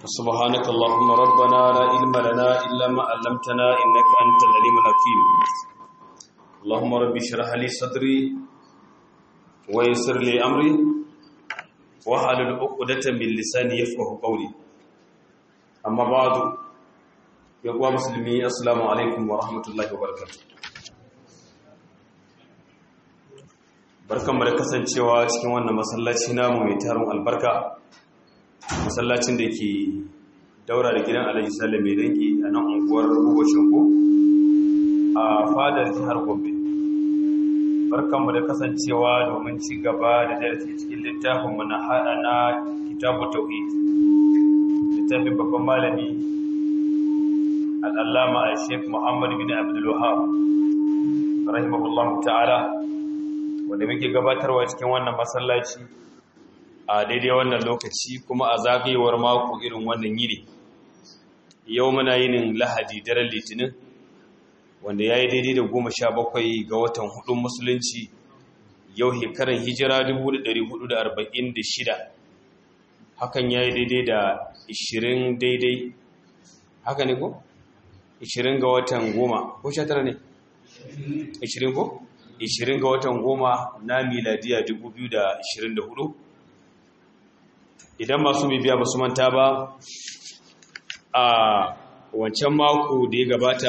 سبحانك اللهم ربنا لا علم لنا إلا ما علمتنا إنك أنت العليم الحكيم اللهم رب اشرح لي صدري ويسر لي أمري واحلل عقدة من لساني يفقه قولي أما بعد يا مسلمي السلام عليكم ورحمة الله وبركاته barkanmu da kasancewa cikin wannan masallaci namu mai tarin albarka masallacin da ke daura da gidan alhaji sale mai dangi a nan unguwar gubashin ko a fadar jihar gombe barkanmu da kasancewa domin ci gaba da darasi cikin littafinmu na hada na kitabu tauhid littafin babban malami al'allama a sheik muhammad bin abdul wahab rahimahullahu ta'ala wanda muke gabatarwa cikin wannan masallaci a daidai wannan lokaci kuma a zagayewar mako irin wannan yini yau muna yinin lahadi daren litinin wanda ya yi daidai da goma sha bakwai ga watan hudun musulunci yau hekaran hijira 1446 hakan ya yi daidai da 20 daidai haka ne ko? 20 ga watan goma ko sha tara ne? 20 ko? 20 ga watan goma na miladiya 2024 idan masu bibiya ba su manta ba a wancan mako da ya gabata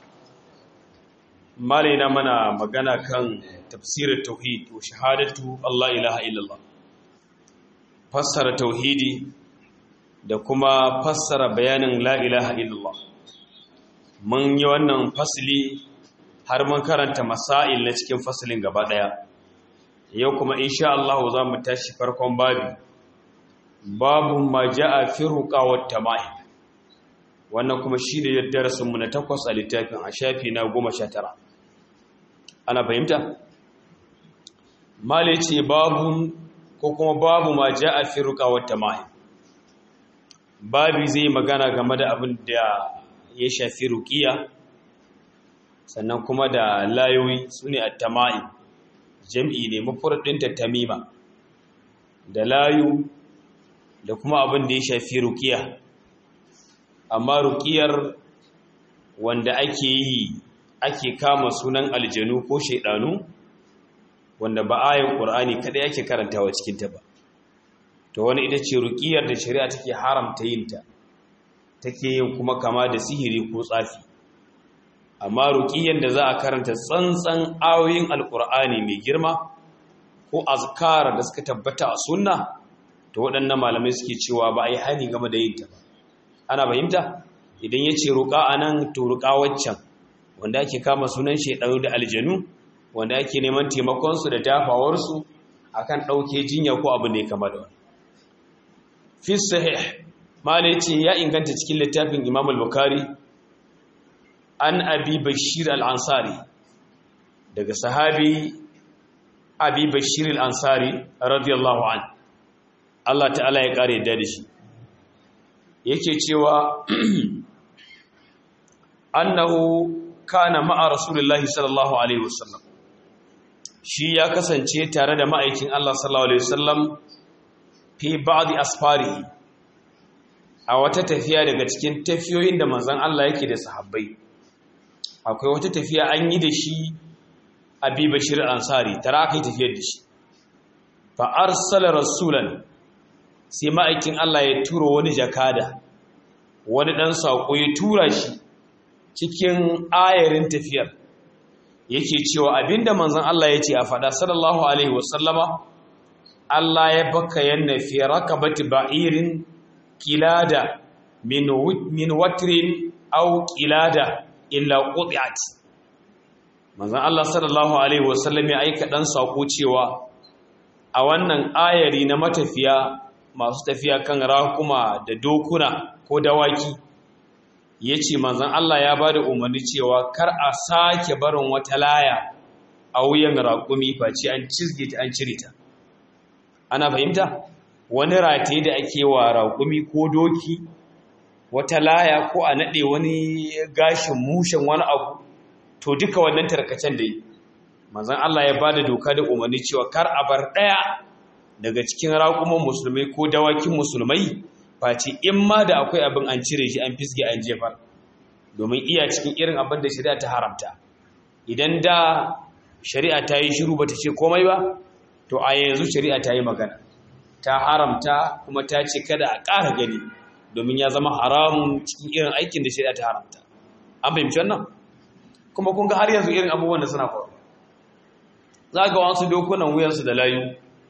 malaina mana magana kan tafsirin tauhid wa shahadatu Allah ilaha illallah fassara tauhidi da kuma fassara bayanin la ilaha illallah mun yi wannan fasili har mun karanta masail na cikin fasilin gaba daya yau kuma insha Allah za mu tashi farkon babi babu ma ja'a fi ruqawat tama'im wannan kuma shine darasin mu na takwas a littafin a shafi na 19 ana fahimta mali ce babu ko kuma babu ma ja'a fi ruqawat tama'im babi zai magana game da abin da ya shafi ruqiya sannan kuma da layoyi sune at-tama'im jam'i ne mafurdin tamima da layu da kuma abin da ya shafi rukiya amma rukiyar wanda ake yi ake kama sunan aljanu ko shaidanu wanda ba ayin ƙur'ani kada yake karantawa cikinta ba to wani ita ce rukiyar da shari'a take haramta yinta take yin kuma kama da sihiri ko tsafi amma rukiyar da za a karanta tsantsan ayoyin alƙur'ani mai girma ko azkar da suka tabbata a sunna to waɗannan malamai suke cewa ba a yi hani game da yinta ba ana fahimta idan ya ce roƙa a nan to roƙa waccan wanda ake kama sunan shaiɗanu da aljanu wanda ake neman taimakonsu da dafawarsu a kan ɗauke jinya ko abu ne kama da wani fi sahih malai ce ya inganta cikin littafin imam al-bukhari an abi bashir al-ansari daga sahabi abi bashir al-ansari radiyallahu anhu Allah ta'ala ya ƙare da shi yake cewa annahu kana ma'a rasulullahi sallallahu alaihi wasallam shi ya kasance tare da ma'aikin Allah sallallahu alaihi wasallam fi ba'd asfari a wata tafiya daga cikin tafiyoyin da manzon Allah yake da sahabbai akwai wata tafiya an yi da shi abi bashir ansari tara aka yi tafiyar da shi fa arsala rasulan sai ma'aikin Allah ya turo wani jakada wani ɗan saƙo ya tura shi cikin ayarin tafiyar yake cewa abinda manzon Allah ya ce a faɗa sallallahu alaihi wasallama Allah ya baka yanna fi rakabati ba'irin kilada min min watrin aw kilada illa quti'at manzon Allah sallallahu alaihi wasallam ya aika ɗan saƙo cewa a wannan ayari na matafiya masu tafiya kan rakuma da dokuna ko dawaki ya ce manzan Allah ya ba da umarni cewa kar a sake barin wata laya a wuyan raƙumi face an cizge ta an cire ta ana fahimta wani rataye da ake wa raƙumi ko doki wata laya ko a naɗe wani gashin mushen wani abu to duka wannan tarkacen da yi manzan Allah ya ba da doka da umarni cewa kar a bar ɗaya daga cikin raƙuman musulmai ko dawakin musulmai face in ma da akwai abin an cire shi an fisge an jefar domin iya cikin irin abin da shari'a ta haramta idan da shari'a ta yi shiru bata ce komai ba to a yanzu shari'a ta yi magana ta haramta kuma ta ce kada a ƙara gani domin ya zama haramun cikin irin aikin da shari'a ta haramta an fahimci wannan kuma kun ga har yanzu irin abubuwan da suna faru za ga wasu dokunan wuyansu da layu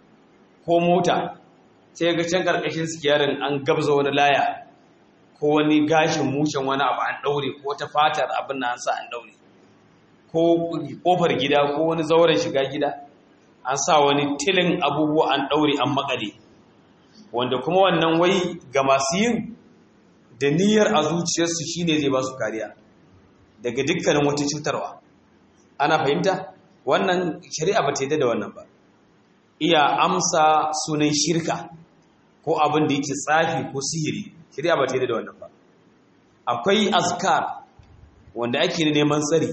ko mota sai ga can karkashin sikiyarin an gabza wani laya ko wani gashin mushen wani abu an daure ko ta fatar abin na an sa an daure ko kofar gida ko wani zauren shiga gida an sa wani tilin abubuwa an daure an makale wanda kuma wannan wai ga masu yin da niyyar a zuciyarsu shine zai ba su kariya daga dukkanin wata cutarwa ana fahimta wannan shari'a ba ta yi da wannan ba iya amsa sunan shirka ko abin da yake tsafi ko sihiri shari'a ba ta yi da wannan ba akwai azkar wanda ake neman tsari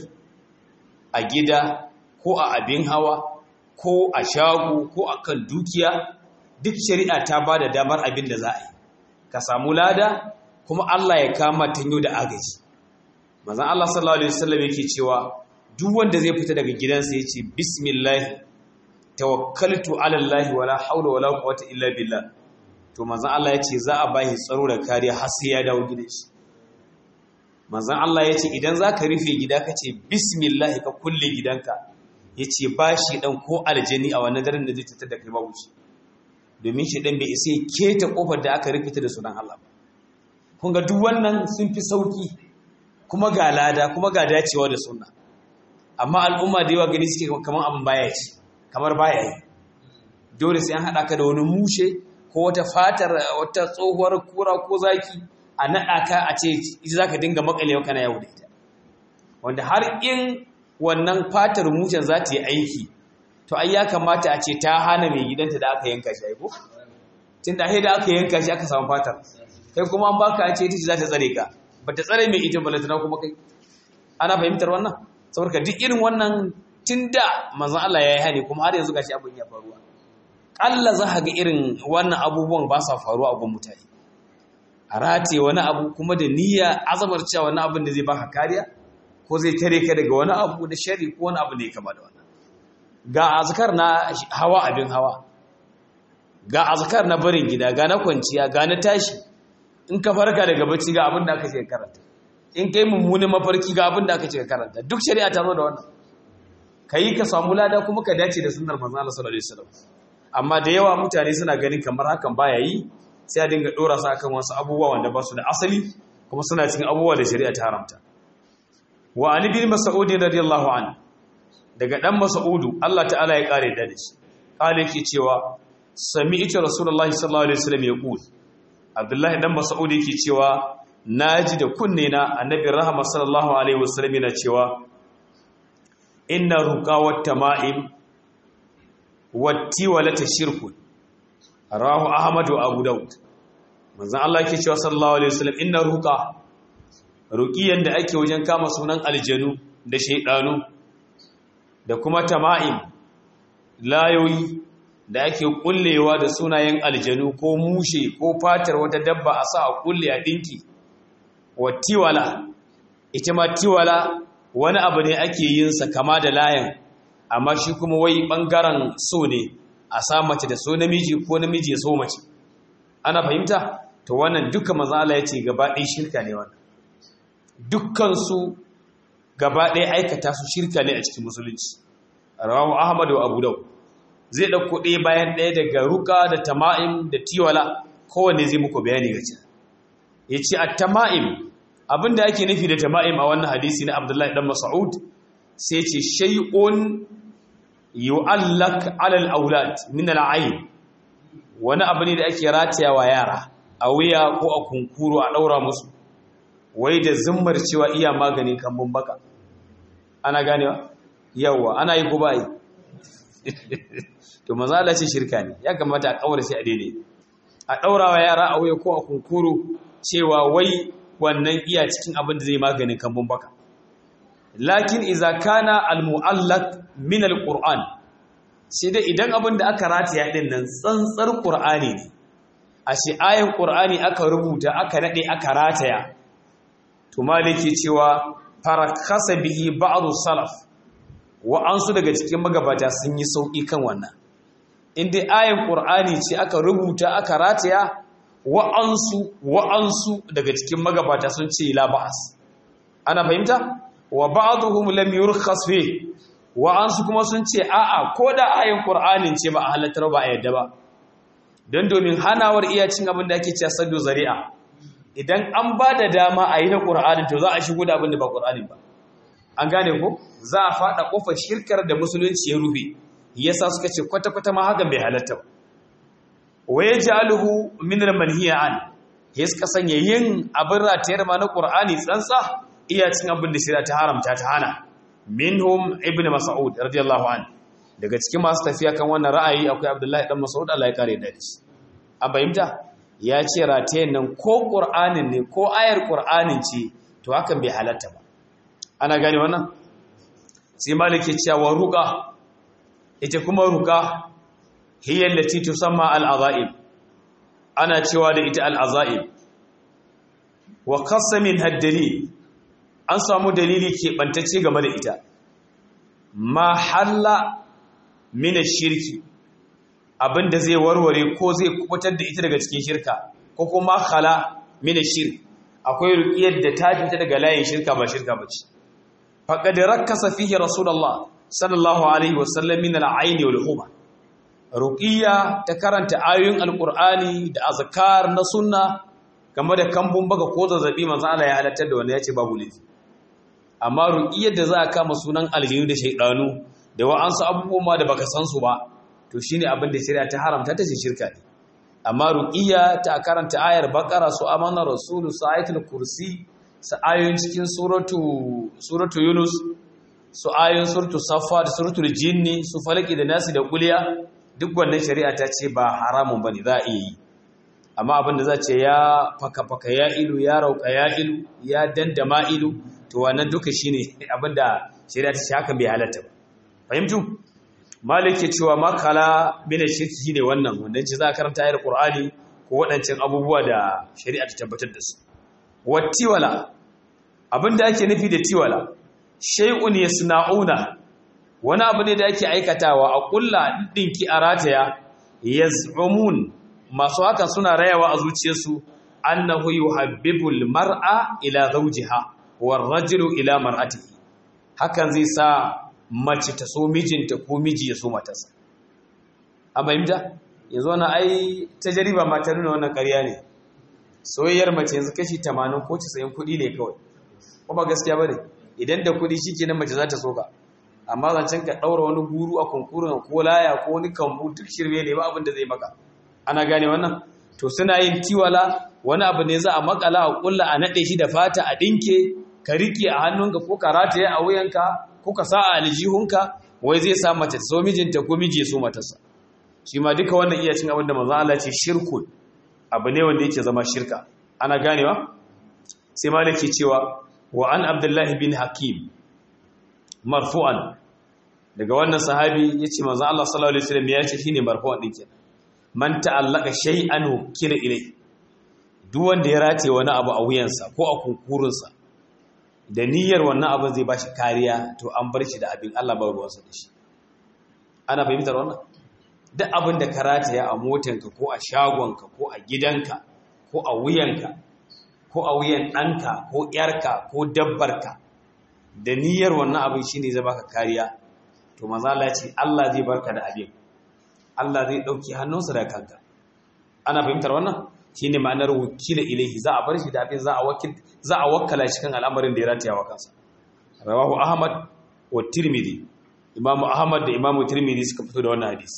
a gida ko a abin hawa ko a shago ko a kan dukiya duk shari'a ta ba da damar abin da za a yi ka samu lada kuma Allah ya kama tanyo da agaji mazan Allah sallallahu alaihi wasallam yake cewa duk wanda zai fita daga gidansa yace bismillah tawakkaltu ala Allah wala haula wala quwwata illa billah to manzon Allah yace za a bai tsaro da kariya har sai ya dawo gidan shi manzon Allah yace idan zaka rufe gida kace bismillah ka kulle gidanka yace bashi dan ko aljani a wannan daren da zai tattara da kai babu shi domin shi dan bai isa keta kofar da aka rufe ta da sunan Allah ba kun ga duk wannan sun fi sauki kuma ga lada kuma ga dacewa da sunna amma al'umma da yawa gani suke kamar abin baya ci kamar baya yi dole sai an haɗa ka da wani mushe ko wata fatar wata tsohuwar kura ko zaki a naɗa ka a ce ita za ka dinga makalewa kana yau da ita wanda har in wannan fatar mushen za ta yi aiki to ai ya kamata a ce ta hana mai gidanta da aka yanka shi aiko tun da da aka yanka shi aka samu fatar kai kuma an baka a ce ita ce za ta tsare ka ba ta tsare mai ita balantana kuma kai ana fahimtar wannan saboda duk irin wannan tun da manzan Allah ya yi hani kuma har yanzu gashi abin ya faruwa ƙalla za ga irin wannan abubuwan ba sa faruwa a gun mutane a rataye wani abu kuma da niyya azamar cewa wani abin da zai baka kariya ko zai tare ka daga wani abu da shari ko wani abu da ya kama da wannan ga azkar na hawa abin hawa ga azkar na barin gida ga na kwanciya ga na tashi in ka farka daga bacci ga abin da aka ce karanta in kai mummunin mafarki ga abin da aka ce karanta duk shari'a ta zo da wannan kai ka samu lada kuma ka dace da sunnar manzon Allah sallallahu alaihi wasallam amma da yawa mutane suna ganin kamar hakan baya yi sai a dinga dora su akan wasu abubuwa wanda ba su da asali kuma suna cikin abubuwa da shari'a ta haramta wa ali bin mas'ud radiyallahu anhu daga dan mas'udu Allah ta'ala ya kare da shi kale yake cewa sami'tu rasulullahi sallallahu alaihi wasallam yaqul abdullahi dan mas'ud yake cewa naji da kunne na annabi rahama sallallahu alaihi wasallam yana cewa inna ruqa wat tama'im watti walata shirkun rahu ahmad wa abu daud manzon Allah yake cewa sallallahu alaihi wasallam inna ruqa ruqiyan da ake wajen kama sunan aljanu da shaydanu da kuma tama'im layoyi da ake kullewa da sunayen aljanu ko mushe ko fatar wata dabba a sa a kulle a dinki wa tiwala ita ma tiwala wani abu ne ake yin sa kama da layan amma shi kuma wai bangaren so ne a sa mace da so namiji ko namiji ya so mace ana fahimta to wannan duka manzo Allah yace gaba ɗaya shirka ne wannan dukkan su gaba ɗaya aikata su shirka ne a cikin musulunci rawahu ahmad wa abu daud zai dauko ɗaya bayan ɗaya daga ruka da tama'im da tiwala kowanne zai muku bayani gaci yace at-tama'im abinda ake nufi da tama'im a wannan hadisi na Abdullahi dan Mas'ud sai ce shay'un yu'allak 'ala al-awlad min al-'ayn wani abu ne da ake rataya wa yara a wuya ko a kunkuru a daura musu wai da zimmar cewa iya maganin kambun baka ana ganewa yawa ana yi ko ba yi to maza Allah ce shirka ne ya kamata a kawar shi a daidai a daura wa yara a wuya ko a kunkuru cewa wai wannan iya cikin abin da zai maganin kambun baka lakin iza kana al-mu'allaq min al-qur'an sai dai idan abin da aka rataya din nan tsantsar qur'ani ne a ce ayin ƙur'ani aka rubuta aka naɗe aka rataya to maliki cewa farakasa bihi ba'adu salaf wa'ansu daga cikin magabata sun yi sauƙi kan wannan inda ayin ƙur'ani ce aka rubuta aka rataya wa'ansu wa'ansu daga cikin magabata sun ce la ba'as ana fahimta wa ba'dhum lam yurkhas fi wa'ansu kuma sun ce a'a ko da ayin ƙur'anin ce ba a halattar ba a yadda ba don domin hanawar iya cin abin da ake cewa saddu zari'a idan an ba da dama a yi na ƙur'anin to za a shigo da abin da ba ƙur'anin ba an gane ko za a faɗa ƙofar shirkar da musulunci ya rufe yasa suka ce kwata-kwata ma hakan bai halatta ba waye ja'aluhu min al-manhiya an ya suka sanya yin abin ratayar ma na ƙur'ani tsantsa iya cin abin da shirya ta haramta ta hana minhum ibnu mas'ud radiyallahu anhu daga cikin masu tafiya kan wannan ra'ayi akwai abdullahi dan mas'ud Allah ya kare da shi an bayyanta ya ce ratayen nan ko qur'anin ne ko ayar qur'anin ce to hakan bai halatta ba ana gane wannan sai maliki cewa ruqa ita kuma ruqa hiya allati tusamma al-azaib ana cewa da ita al-azaib wa qasamin haddali an samu dalili ke bantacce game da ita ma halla mina shirki abinda zai warware ko zai kubutar da ita daga cikin shirka ko kuma khala mina shirki akwai ruqiyar da ta fita daga layin shirka ba shirka bace faqad rakkasa fihi rasulullah sallallahu alaihi wasallam min al-ayn wal huma ruqiya ta karanta ayoyin alqur'ani da azkar na sunna game da kambun baka ko zazzabi manzo Allah ya halartar da wanda yace babu laifi amma ruqiyar da za a kama sunan aljinu da shaydanu da wa'ansu abubuwa da baka san su ba to shine abin da shari'a ta haramta ta ce shirka ne amma ruqiya ta karanta ayar baqara su amana rasulu su ayatul kursi su ayoyin cikin suratu suratu yunus su ayoyin suratu safa da suratul jinni su falaki da nasi da kuliya duk wannan shari'a ta ce ba haramun bane za a yi amma abin da za ce ya faka faka ya ilu ya rauka ya ilu ya dandama ilu to wannan duka shine abin da shari'a ta ce haka bai halatta ba fahimtu malik ke cewa makala mina shirki shine wannan wanda ce za a karanta ayar qur'ani ko waɗancan abubuwa da shari'a ta tabbatar da su wattiwala abinda ake nufi da tiwala shay'un yasna'una wani abu ne da ake aikatawa a kulla dinki a rataya yaz'umun masu hakan suna rayawa a zuciyarsu annahu yuhabbibul mar'a ila zawjiha war rajulu ila mar'atihi hakan zai sa mace ta so mijinta ko miji ya so matarsa a fahimta yanzu wani ai ta jariba ma ta nuna wannan ƙarya ne soyayyar mace yanzu kashi 80 ko 90 kuɗi ne kawai ko ba gaskiya ba ne idan da kuɗi shi kenan mace za ta so ka amma zancen ka ɗaura wani guru a kunkurin ko laya ko wani kambu duk shirme ne ba abin da zai maka ana gane wannan to suna yin tiwala wani abu ne za a makala a kulla a naɗe shi da fata a ɗinke ka riƙe a hannunka ko ka rataye a wuyanka ko ka sa a aljihunka wai zai sa mace so mijinta ko miji ya so matarsa shi ma duka wannan iya cin abin da manzo Allah ce shirkun abu ne wanda yake zama shirka ana ganewa sai malaki cewa wa an abdullah bin hakim marfu'an daga wannan sahabi yace manzo Allah sallallahu alaihi wasallam ya ce shine marfu'an din kenan man ta'allaka shay'an kila ilai duk wanda ya rataye wani abu a wuyansa ko a kunkurinsa da niyyar wannan abin zai ba shi kariya to an bar shi da abin Allah ba ruwansa da shi ana fahimtar wannan duk abin da ka rataya a motanka ko a shagonka ko a gidanka ko a wuyanka ko a wuyan ɗanka ko ƴarka ko dabbarka da niyyar wannan abin shi ne zai baka kariya to mazala ce Allah zai barka da abin Allah zai ɗauki hannunsa da kanka ana fahimtar wannan shi ne ma'anar wakila ilaihi za a bar shi da abin za a wakkala shi kan al'amarin da ya rataya wa kansa rawahu ahmad wa tirmidhi imamu ahmad da imamu tirmidhi suka fito da wannan hadisi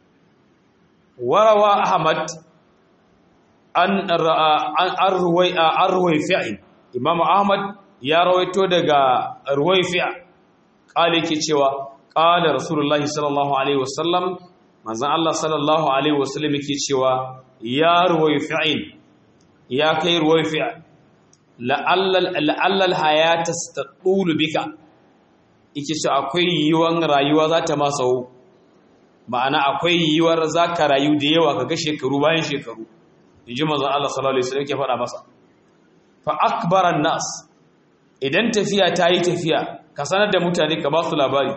warawa ahmad an an ruwai an ruwai fi'in imamu ahmad ya rawaito daga ruwai fi'a kale ke cewa qala rasulullahi sallallahu alaihi wasallam manzon Allah sallallahu alaihi wasallam yake cewa ya ruwaifi'in ya kai ruwaifi'a la'allal hayata staɗulu bika ike ce akwai yiwuwar rayuwa za ta masau ma'ana akwai yiwuwar za ka rayu da yawa ka ga shekaru bayan shekaru inji manzon Allah sallallahu alaihi wasallam yake faɗa masa fa akbaran nas idan tafiya ta yi tafiya ka sanar da mutane ka ba su labari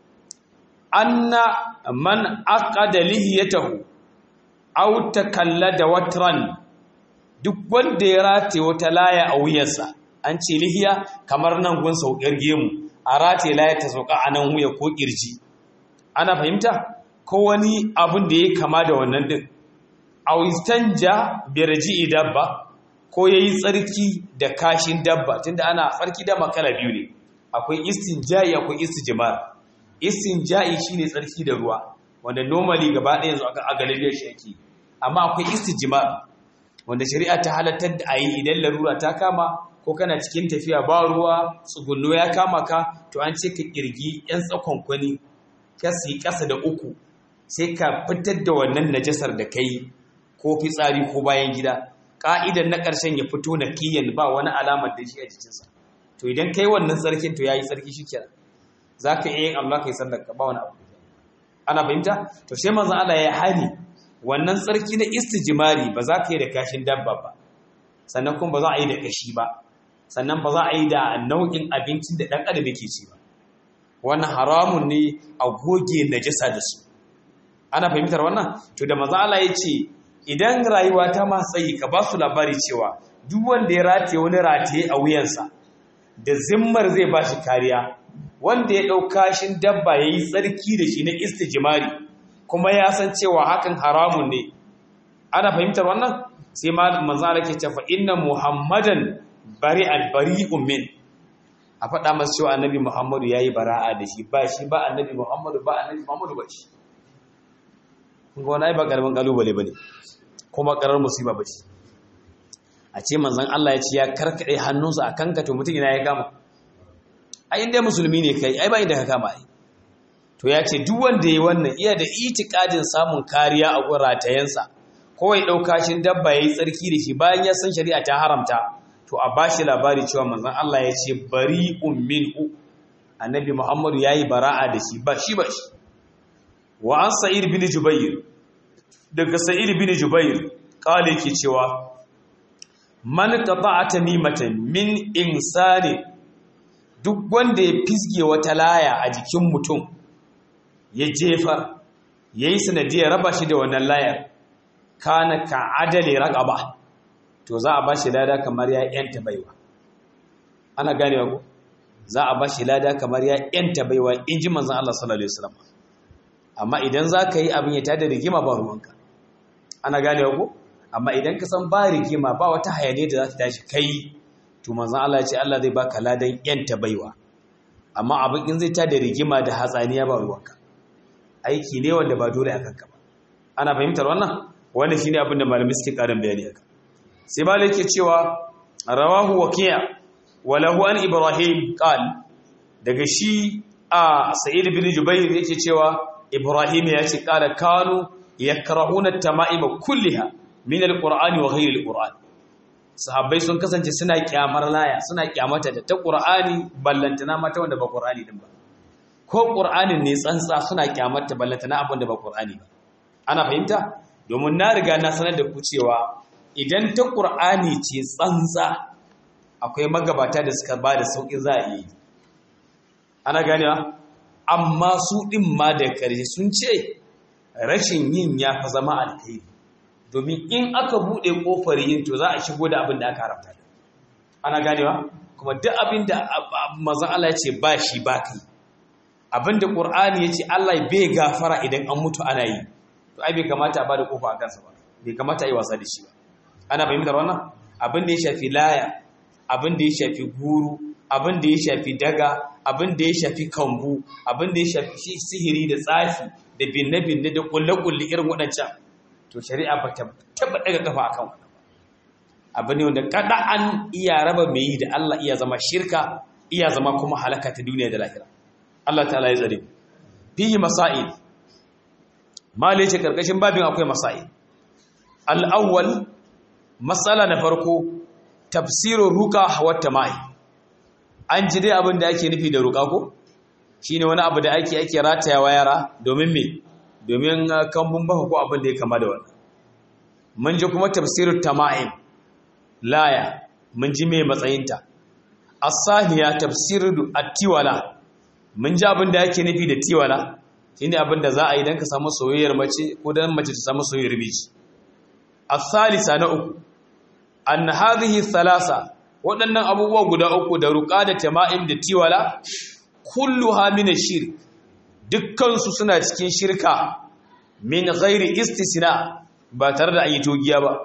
anna man aqada lihiyatahu aw takallada watran duk wanda ya rataye wata laya a wuyansa an ce lihiya kamar nan gun saukar gemu a rataye laya ta sauka a nan wuya ko kirji ana fahimta ko wani abin da ya kama da wannan din aw istanja bi raji'i dabba ko yayi tsarki da kashin dabba tunda ana tsarki da makala biyu ne akwai istinja'i akwai istijmar istinja'i shine tsarki da ruwa wanda normally gaba ɗaya yanzu a galibiyar shi yake amma akwai istijmar wanda shari'a ta halattar da ayi idan larura ta kama ko kana cikin tafiya ba ruwa tsugunno ya kama ka to an ce ka kirgi yan tsakon kwani ka yi ƙasa da uku sai ka fitar da wannan najasar da kai ko fitsari ko bayan gida ka'idan na ƙarshen ya fito na kiyan ba wani alamar da shi a jikinsa to idan kai wannan tsarkin to yayi tsarki shikenan zaka iya yin Allah kai sallar ka ba wani abu ana fahimta to sai manzon Allah ya hani wannan tsarki na istijmari ba za ka yi da kashin dabba ba sannan kuma ba za a yi da kashi ba sannan ba za a yi da nau'in abincin da dan adam yake ci ba wannan haramun ne a goge najasa da su ana fahimtar wannan to da manzon Allah ya ce idan rayuwa ta ma tsayi ka ba su labari cewa duk wanda ya rataye wani rataye a wuyansa da zimmar zai ba shi kariya wanda ya ɗau kashin dabba ya yi tsarki da shi na istijimari kuma ya san cewa hakan haramun ne ana fahimtar wannan sai ma manzala ke cewa inna muhammadan bari albari ummin a faɗa masu cewa annabi muhammadu ya yi bara'a da shi ba shi ba annabi muhammadu ba annabi muhammadu ba shi kun wani ba ƙaramin ƙalubale ba ne kuma ƙarar musiba ba ce a ce manzan Allah ya ce ya karkaɗe hannunsa a kanka to mutum ina ya kama a inda musulmi ne kai ai ba inda ka kama ai to ya ce duk wanda ya wannan iya da itikadin samun kariya a gun ratayensa ko ya ɗauka shi dabba ya yi tsarki da shi bayan ya san shari'a ta haramta to a bashi labari cewa manzan Allah ya ce bari ummin annabi muhammadu ya yi bara'a da shi ba shi ba shi wa an sa'id bin jubair daga sa'id bin jubair kale yake cewa man qata'a tamimatan min insani duk wanda ya fisge wata laya a jikin mutum ya jefa yayi sanadiyar raba shi da wannan layar kana ka adali raqaba to za a bashi lada kamar ya yanta baiwa ana ganewa ko za a bashi lada kamar ya yanta baiwa inji manzon Allah sallallahu alaihi wasallam amma idan za ka yi abin ya tada rigima ba ruwanka ana ganewa ko amma idan ka san ba rigima ba wata hayane da za ta tashi kai to manzon Allah ya ce Allah zai baka ladan yanta baiwa amma abin in zai tada rigima da hatsaniya ba ruwanka aiki ne wanda ba dole a kanka ba ana fahimtar wannan wannan shine abin da malamai suke karin bayani aka sai malai yake cewa rawahu waqi'a wa lahu an ibrahim qal daga shi a sa'id bin jubair yake cewa ibrahim ya ce qala kanu yakrahuna at-tama'ima kulliha min al-qur'ani wa ghayr al-qur'an sahabbai sun kasance suna kyamar laya suna kyamata da ta qur'ani ballantana mata wanda ba qur'ani din ba ko qur'anin ne tsantsa suna kyamata ballantana abin da ba qur'ani ba ana fahimta domin na riga na sanar da ku cewa idan ta qur'ani ce tsantsa akwai magabata da suka ba da sauƙin za a yi ana ganewa amma su ɗin ma da ƙarshe sun ce rashin yin ya fa zama alkhairi domin in aka buɗe ƙofar yin to za a shigo da abin da aka haramta ana ganewa kuma duk abin da mazan Allah ya ce ba shi ba kai abin da ƙur'ani ya ce Allah bai gafara idan an mutu ana yi to ai bai kamata a ba da ƙofa a kansa ba bai kamata a yi wasa da shi ba ana fahimtar wannan abin da ya shafi laya abin da ya shafi guru abin da ya shafi daga abin da ya shafi kambu abin da ya shafi sihiri da tsafi da binne-binne da kulle-kulle irin waɗancan to shari'a ba ta taɓa ɗaga kafa a kan wannan abu ne wanda kada an iya raba mai yi da Allah iya zama shirka iya zama kuma halaka ta duniya da lahira Allah ta'ala ya tsare fihi masail mali ce karkashin babin akwai masail al-awwal masala na farko tafsirin ruka wata mai an ji dai abin da ake nufi da ruka ko shine wani abu da ake ake ratayawa yara domin me domin kambun baka ko abin da ya kama da wannan mun ji kuma tafsirut tama'im laya mun ji me matsayinta as-saniya tafsirul at-tiwala mun ji abin da yake nufi da tiwala shine abin da za a yi dan ka samu soyayyar mace ko dan mace ta samu soyayyar miji as-salisa na uku an hadhihi thalasa waɗannan abubuwa guda uku da ruqa da tama'im da tiwala kulluha min ash-shirk dukkan su suna cikin shirka min ghairi istisna ba tare da an yi togiya ba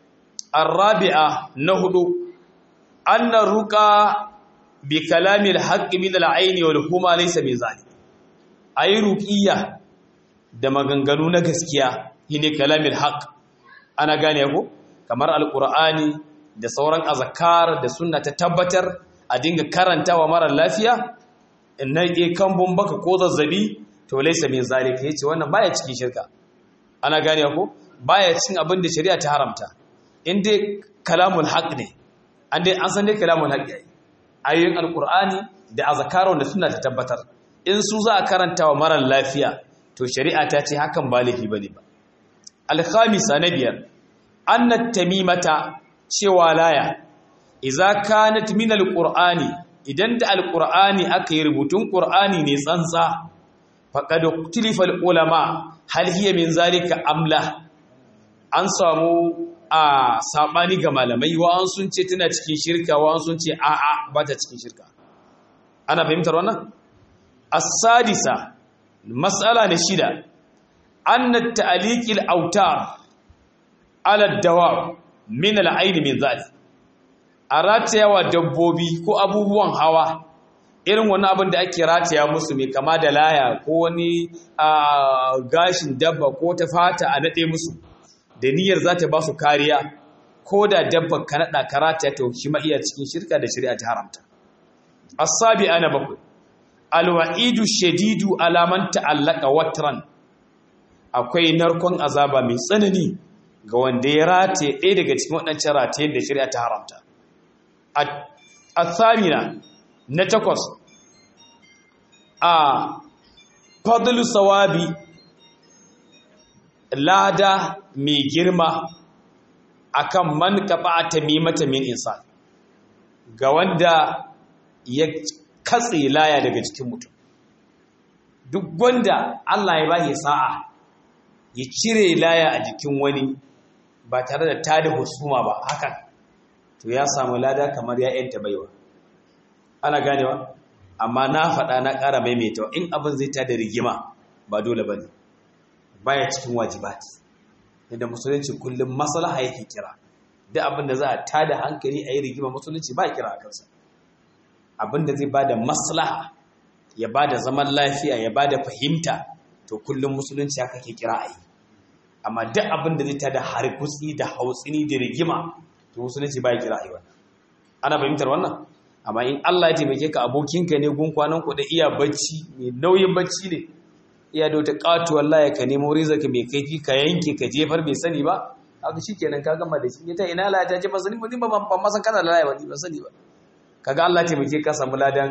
arabi'a na hudu anna ruqa bi kalamil haqqi min al-ayn wal huma laysa bi zalik ayi ruqiyya da maganganu na gaskiya shine kalamil haqq ana gane ko kamar alqur'ani da sauran azkar da sunna ta tabbatar a dinga karantawa mara lafiya in na ke kambun baka ko zazzabi to laysa min zalika yace wannan baya cikin shirka ana gane ko baya cin abin da shari'a ta haramta in dai kalamul haqq ne an dai an san dai kalamul haqq ayoyin alqur'ani da azkarun da sunna ta tabbatar in su za a karanta wa mara lafiya to shari'a ta ce hakan ba laifi bane ba al-khamisa na biyar anna tamimata cewa laya idza kanat min al-qur'ani idan da al-qur'ani aka yi rubutun qur'ani ne tsantsa faqad iktilifa al-ulama hal hiya min zalika amla an samu a sabani ga malamai wa an sun ce tana cikin shirka wa an sun ce a a ba ta cikin shirka ana fahimtar wannan as-sadisa mas'ala na shida anna ta'liqil autar ala dawab min al-ayn min zalik a ratayawa dabbobi ko abubuwan hawa irin wani abin da ake rataya musu mai kama da laya ko wani gashin dabba ko ta fata a naɗe musu da niyyar za ta ba su kariya ko da dabba ka naɗa ka rataya ta shi ma iya cikin shirka da shari'a ta haramta asabi ana bakwai alwa'idu shadidu alaman ta'allaka watran akwai narkon azaba mai tsanani ga wanda ya rataye ɗaya daga cikin waɗancan ratayen da shari'a ta haramta a tsamina na takwas a fadlu sawabi lada mai girma akan man kafa tamimata min insan ga wanda ya katse laya daga cikin mutum duk wanda Allah ya bashi sa'a ya cire laya a jikin wani ba tare da tada husuma ba hakan to ya samu lada kamar ya yanta baiwa ana ganewa amma na faɗa na ƙara maimaita in abin zai tada rigima ba dole ba ne baya cikin wajibat yadda musulunci kullum maslaha yake kira duk abin da za a tada hankali a yi rigima musulunci ba kira a kansa abin da zai ba da maslaha ya ba da zaman lafiya ya ba da fahimta to kullum musulunci haka ke kira a yi amma duk abin da zai tada harkutsi da hautsini da rigima to musulunci ba ya kira a yi wannan ana fahimtar wannan amma in Allah ya taimake ka abokinka ne gun kwanan ku da iya bacci mai nauyin bacci ne iya da wata katuwar laya ka nemo rizaka mai kaifi ka yanke ka jefar bai sani ba haka shikenan ka gama da shi ta ina laya ta ce ba sani ba ba ban ma san kana da laya ba ba sani ba kaga Allah ya taimake ka samu ladan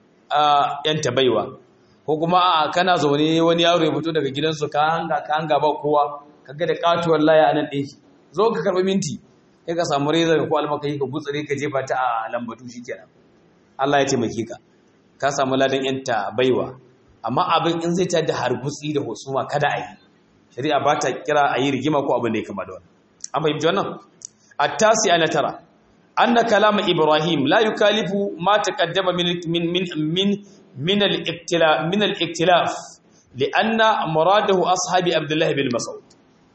yan tabaiwa ko kuma a kana zaune wani yaro ya fito daga gidansu ka hanga ka hanga ba kowa kaga da katuwar laya anan ɗin zo ka karɓi minti sai ka samu reza ko almakayi ka gutsare ka jefa ta a lambatu shikenan Allah ya taimake ka ka samu ladan yanta baiwa amma abin in zai tada hargutsi da husuma kada a yi shari'a ba ta kira a yi rigima ko abin da ya kama da wannan an fahimci wannan at-tasi ana tara anna kalama ibrahim la yukalifu ma taqaddama min min min min min al-iktilaf min al-iktilaf li'anna muradahu ashabi abdullah bin mas'ud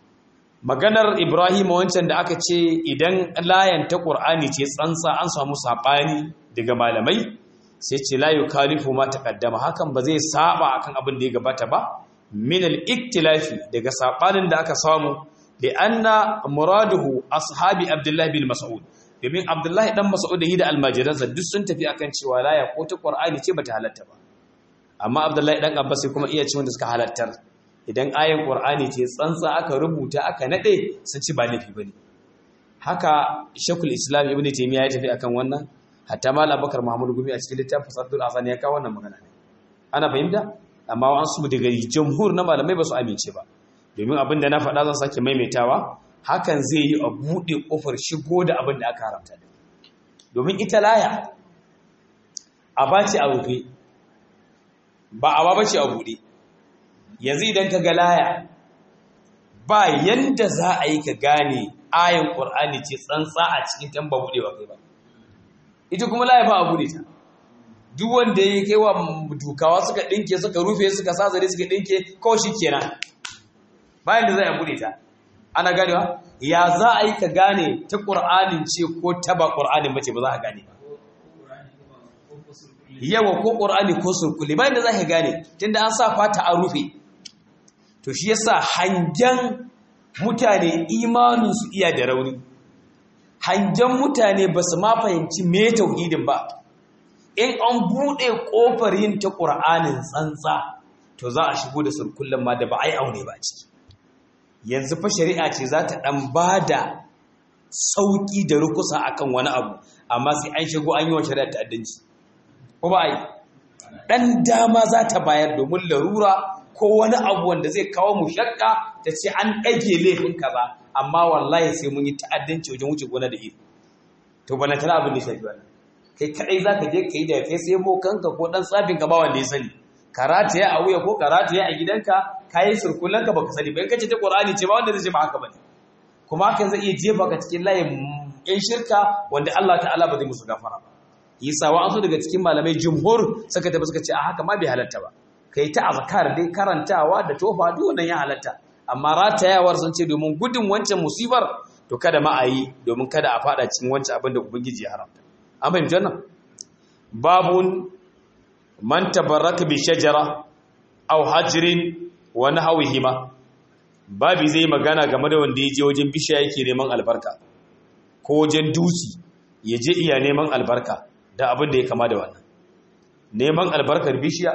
maganar Ibrahim wancan da aka ce idan layan ta Qur'ani ce tsantsa an samu sabani daga malamai sai ce la yukalifu ma taqaddama hakan ba zai saba akan abin da ya gabata ba min al-iktilafi daga sabanin da aka samu li anna muraduhu ashabi Abdullah bin Mas'ud domin Abdullah dan Mas'ud da almajiransa duk sun tafi akan cewa laya ko ta Qur'ani ce bata halatta ba amma Abdullah dan Abbas kuma iya ce wanda suka halattar idan ayan ƙur'ani ce tsantsa aka rubuta aka naɗe sun ci ba laifi ba ne haka shakul islam ibn taimiyya ya tafi akan wannan hatta mal abakar muhammadu gumi a cikin littafin saddul azan ya kawo wannan magana ne ana fahimta amma an su daga jamhur na malamai ba su amince ba domin abin da na faɗa zan sake maimaitawa hakan zai yi a buɗe ƙofar shigo da abin da aka haramta domin ita laya a bace a rufe ba a ba ce a buɗe yanzu idan ka ga laya ba yanda za a yi ka gane ayin ƙur'ani ce tsantsa a cikin tan ba buɗe ba kai ba ita kuma laya ba a buɗe ta duk wanda ya kai wa dukawa suka ɗinke suka rufe suka sa zare suka ɗinke kawai shi kenan bayan da za a buɗe ta ana ganewa ya za a yi ka gane ta ƙur'anin ce ko ta ba ƙur'anin ba ce ba za a gane ba yawa ko ƙur'ani ko surkuli bayan da za ka gane tunda an sa fata an rufe to shi yasa hangen mutane imaninsu iya da rauni hangen mutane ba su ma fahimci me tauhidin ba in an buɗe ƙofar yin ta ƙur'anin tsantsa to za a shigo da surkullen ma da ba a yi aune ba ciki yanzu fa shari'a ce za ta ɗan ba da sauƙi da rukusa akan wani abu amma sai an shigo an yi wa shari'a ta'addanci ko ba a yi ɗan dama za ta bayar domin larura ko wani abu wanda zai kawo mu shakka ta ce an ɗage laifin kaza amma wallahi sai mun yi ta'addanci wajen wuce gona da iri to bana tana abin da shafi wannan kai kadai zaka je kai da kai sai mo kanka ko dan tsafin ka ba wanda ya sani karata ya a wuya ko karata ya a gidanka kayi surkullan ka baka sani ba in kace ta qur'ani ce ba wanda zai ce ba haka bane kuma hakan zai iya jefa ka cikin layin yan shirka wanda Allah ta'ala ba zai musu gafara ba yasa wa an so daga cikin malamai jumhur suka tafi suka ce a haka ma bai halatta ba kai ta azkar dai karantawa da tofa duk wannan ya halatta amma ratayawar sun ce domin gudun wancan musibar to kada ma a yi domin kada a fada cikin wancan abin da ubangiji ya haramta an fahimci wannan babun man tabarraka bi shajara aw hajrin wa nahwihima babi zai magana game da wanda ya je wajen bishiya yake neman albarka ko wajen dusi ya je iya neman albarka da abin da ya kama da wannan neman albarkar bishiya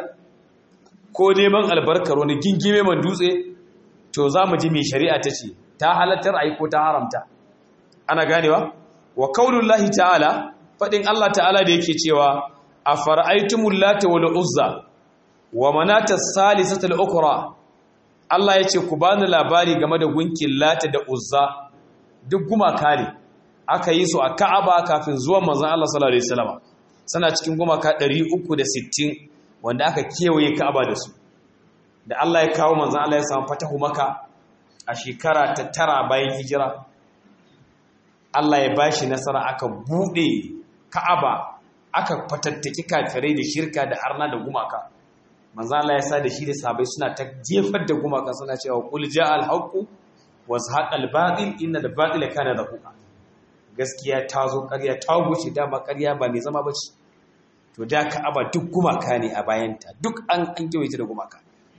ko neman albarkar wani gingime man dutse to za mu ji mai shari'a ta ce ta halattar ai ko ta haramta ana ganewa wa kaulullahi ta'ala fadin Allah ta'ala da yake cewa afara'aytumul lata wal uzza wa manata salisatul ukra Allah yace ku bani labari game da gunkin lata da uzza duk gumaka ne aka yi su a Ka'aba kafin zuwan manzon Allah sallallahu alaihi wasallam sana cikin gumaka 360 wanda aka kewaye Ka'aba da su da Allah ya kawo manzon Allah ya samu fatahu maka a shekara ta tara bayan hijira Allah ya bashi nasara aka bude Ka'aba aka fatattaki kafirai da shirka da arna da gumaka manzo Allah ya sa da shi da sahabbai suna ta jefar da gumaka suna cewa qul ja'al haqqu wa zahaqal batil innal batila kana zahuqa gaskiya ta zo ƙarya ta wuce dama ƙarya ba mai zama bace to da Ka'aba duk gumaka ne a bayanta duk an an ta da gumaka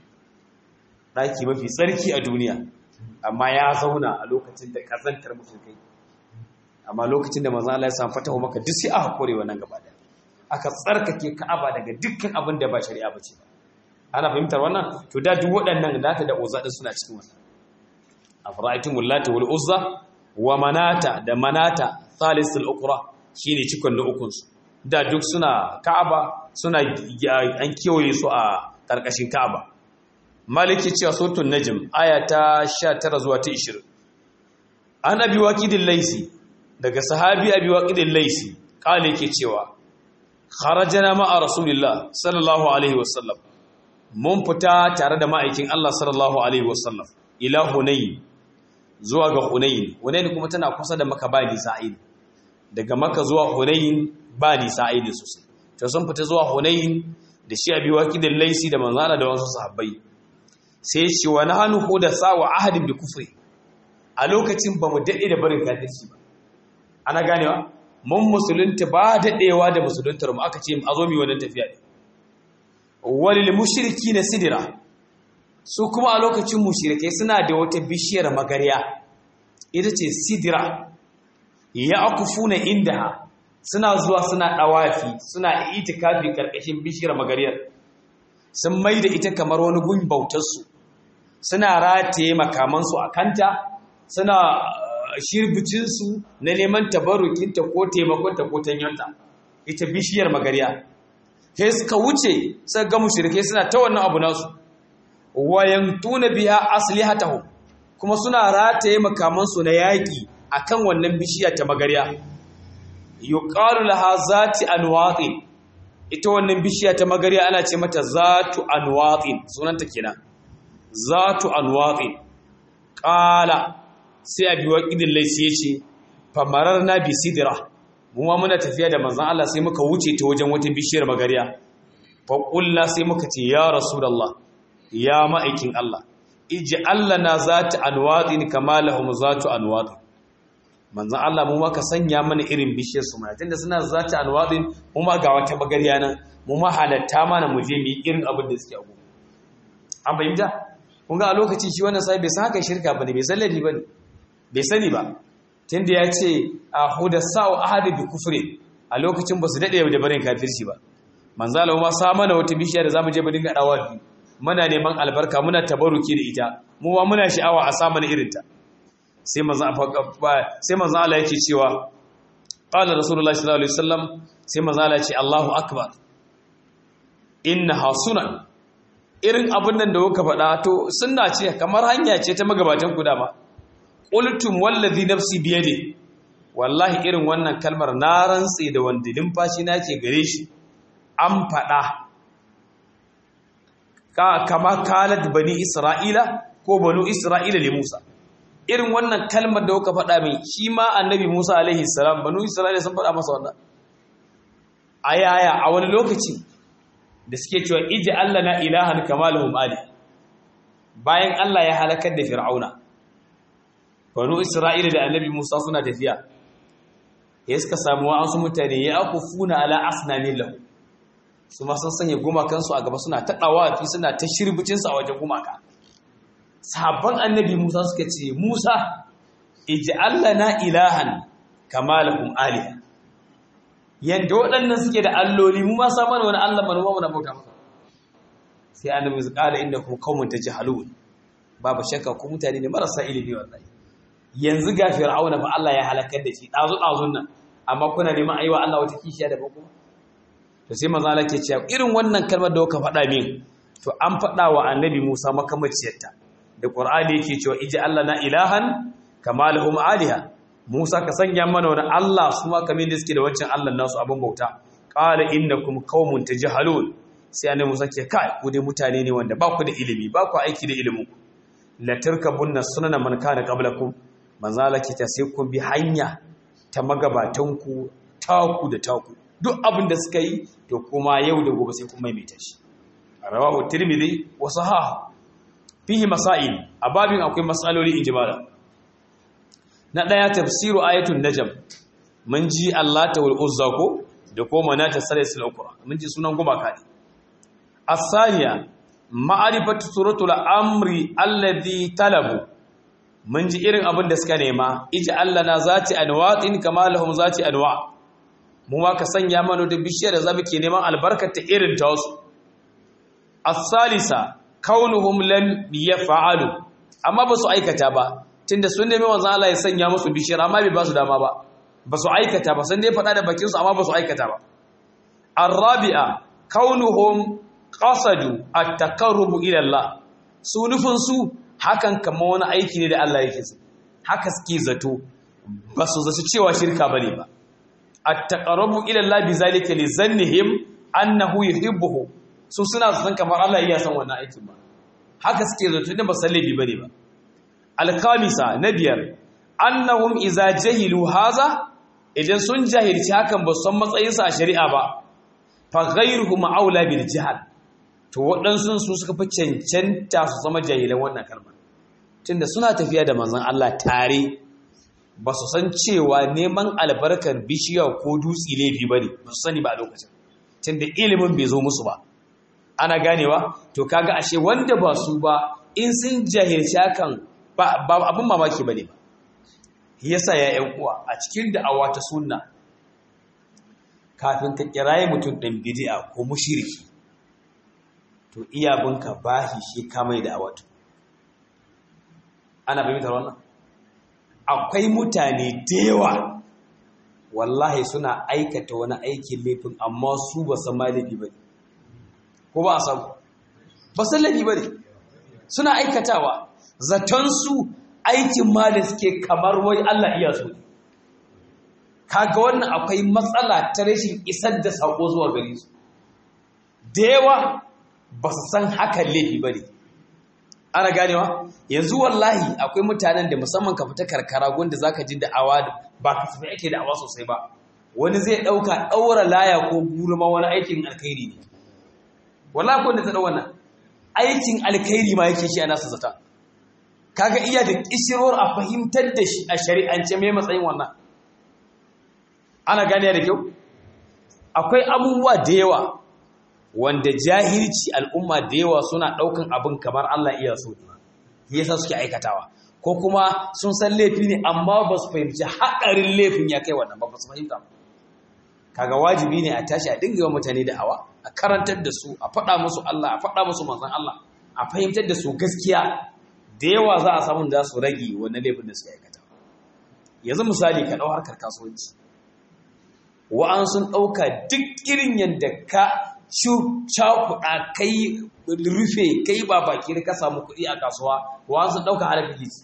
daki mafi tsarki a duniya amma ya zauna a lokacin da kazantar mushrikai amma lokacin da manzo Allah ya samu fatahu maka duk sai aka kore wannan gaba daya aka tsarkake Ka'aba daga dukkan abin da ba shari'a bace ba ana fahimtar wannan to da duk waɗannan data da uzza din suna cikin wannan afra'aytumul lati wal uzza wa manata da manata thalisul ukra shine cikon na ukun su da duk suna Ka'aba suna an kewaye su a karkashin Ka'aba maliki cewa suratul najm aya ta 19 zuwa ta 20 an abi waqidil laisi daga sahabi abi waqidil laisi kale yake cewa kharajana ma'a rasulillah sallallahu alaihi wasallam mun fita tare da ma'aikin Allah sallallahu alaihi wasallam ila hunayn zuwa ga hunayn hunayn kuma tana kusa da maka ba ni sa'id daga maka zuwa hunayn ba ni sa'id sosai to sun fita zuwa hunayn da shi abi waqidil laisi da manzana da wasu sahabbai sai shi wa nahnu hudasa wa ahadin bi kufri a lokacin ba mu dade da barin kafirci ba ana ganewa mun musulunta ba daɗewa da musuluntar mu aka ce a zo mi wannan tafiya ne walil mushriki na sidira su kuma a lokacin mushrikai suna da wata bishiyar magarya ita ce sidira ya akufuna inda suna zuwa suna dawafi suna itikafi karkashin bishiyar magaryar sun mai da ita kamar wani gun bautarsu suna rataye makamansu a kanta suna shirbicinsu na neman tabarukinta ko taimakonta ko tanyonta ita bishiyar magariya sai suka wuce suka ga mushrike suna ta wannan abu nasu wayan tuna biya aslihatahu kuma suna rataye makamansu na yaƙi akan wannan bishiya ta magarya yuqalu laha zati anwaqin ita wannan bishiya ta magarya ana ce mata zatu anwaqin sunanta kenan zatu anwaqin qala sai abi waqidin laysi yace famararna bi sidra mu ma muna tafiya da manzon Allah sai muka wuce ta wajen wata bishiyar magarya fa qulna sai muka ce ya rasulullah ya ma'aikin Allah ij'al lana zati anwaqin kama lahum zatu anwaqin manzan Allah mu ma ka sanya mana irin bishiyar su mana tunda suna zata alwadin mu ma ga wata bagariya nan mu ma halatta mana mu je mu yi irin abin da suke a gobe an fahimta kun ga a lokacin shi wannan sai bai san haka shirka bane bai san ladi bane bai sani ba tunda ya ce a hudasau ahadi bi kufri a lokacin ba su dade da barin kafirci ba manzan Allah ma sa mana wata bishiya da zamu je mu dinga dawa muna neman albarka muna tabaruki da ita mu ma muna sha'awa a sa mana irin ta sai manzan Allah yake cewa ƙala rasulullah sallallahu alaihi wasallam sai manzan Allah ce Allahu akbar inna hasunan irin abin nan da kuka faɗa to sunna ce kamar hanya ce ta magabatan ku dama qultum wallazi nafsi biyadi wallahi irin wannan kalmar na rantsi da wanda limfashi nake gare shi an faɗa ka kama kalat bani isra'ila ko banu isra'ila li musa irin wannan kalmar da kuka faɗa min shi ma annabi Musa alaihi salam banu Isra'ila sun faɗa masa wannan ayaya a wani lokaci da suke cewa iji Allah na ilahan kamaluhum ali bayan Allah ya halakar da Fir'auna banu Isra'ila da annabi Musa suna tafiya ya suka samu wa'ansu mutane ya akufuna ala asnamin lahu su ma sun sanya gumakansu a gaba suna taɗawa fi suna ta shirbicinsu a wajen gumaka sabon annabi Musa suka ce Musa ij'alna ilahan kama lahum aliha yanda waɗannan suke da alloli mu ma sa mana wani Allah mana mu na bauta masa sai annabi su kala inda ku qaumun tajhalun babu shakka ku mutane ne marasa ilimi wallahi yanzu ga fir'auna fa Allah ya halakar da shi dazu dazun nan amma kuna neman aiwa Allah wata kishiya da bako to sai manzo Allah ke cewa irin wannan kalmar da kuka faɗa min to an faɗa wa annabi Musa makamaciyarta da ƙwar'ani yake cewa iji Allah na ilahan kama lahum aliha Musa ka sanya mana wani Allah su ma kamin da suke da wancan Allah nasu abin bauta qala innakum qaumun tajhalun sai annabi Musa ke kai ku dai mutane ne wanda ba ku da ilimi ba ku aiki da ilimin ku la tarkabunna sunana man kana qablakum manzo Allah ke ta sai ku bi hanya ta magabatan ku taku da taku duk abin da suka yi to kuma yau da gobe sai ku maimaita shi rawahu tirmidhi wa sahahu fihi masail a babin akwai matsaloli injimala na ɗaya tafsiru ayatul najm mun ji Allah ta wal uzza ko da ko manata salasul ukra mun ji sunan gumaka ne as-saniya ma'rifatu suratul amri alladhi talabu mun ji irin abin da suka nema iji Allah na zati anwa'in kama lahum zati anwa mu ma ka sanya mana da bishiyar da zamu ke neman albarkar ta irin ta wasu as-salisa kaunuhum lam yaf'alu amma ba su aikata ba tunda sun nemi wanzan Allah ya sanya musu bishiyar amma bai ba su dama ba ba su aikata ba sun dai faɗa da bakin su amma ba su aikata ba arabi'a kaunuhum qasadu at-taqarrub ila Allah su nufin su hakan kamar wani aiki ne da Allah yake so haka suke zato ba su zaci cewa shirka bane ba at-taqarrub ila Allah bi zalika li zannihim annahu yuhibbuhu su suna san kamar Allah iya san wannan aikin ba haka suke zato da basallabi bane ba alkamisa na biyar annahum iza jahilu haza idan sun jahilci hakan ba san matsayinsa a shari'a ba fa ghayruhum aula bil jahal to waɗansu su suka fi cancanta su zama jahilan wannan kalmar tunda suna tafiya da manzon Allah tare ba su san cewa neman albarkar bishiya ko dutse laifi bane ba su sani ba a lokacin tunda ilimin bai zo musu ba ana ganewa to kaga ashe wanda ba su ba in sun jahilci hakan ba abin mamaki bane ba yasa ya yan uwa a cikin da'awa ta sunna kafin ka kiraye mutum ɗan bid'a ko mushriki to iyabinka bashi shi ka mai da'awa to ana fahimtar wannan akwai mutane da yawa wallahi suna aikata wani aikin laifin amma su ba san ma laifi ba ne ko ba a samu ba san laifi ba ne suna aikatawa zatonsu aikin ma da suke kamar wai Allah iya so kaga wannan akwai matsala ta rashin isar da sako zuwa gare su da yawa ba su san hakan laifi ba ne ana ganewa yanzu wallahi akwai mutanen da musamman ka fita karkara wanda zaka ji da'awa ba kasafai ake da'awa sosai ba wani zai ɗauka ɗaura laya ko gurma wani aikin alkhairi ne wallahi ko da ta wannan aikin alkhairi ma yake shi a nasa zata kaga iya da kishirwar a fahimtar da shi a shari'ance mai matsayin wannan ana gane da kyau akwai abubuwa da yawa wanda jahilci al'umma da yawa suna ɗaukan abin kamar Allah iya so ne yasa suke aikatawa ko kuma sun san laifi ne amma ba su fahimci haɗarin laifin ya kai wannan ba su fahimta kaga wajibi ne a tashi a dinga yawan mutane da awa a karantar da su a faɗa musu Allah a faɗa musu manzon Allah a fahimtar da su gaskiya da yawa za a samu da su rage wannan laifin da suka aikata yanzu misali ka ɗau harkar kasuwanci wa'an sun ɗauka duk irin yadda ka cakuɗa kai rufe kai ba baki ka samu kuɗi a kasuwa wa'an sun ɗauka har bilis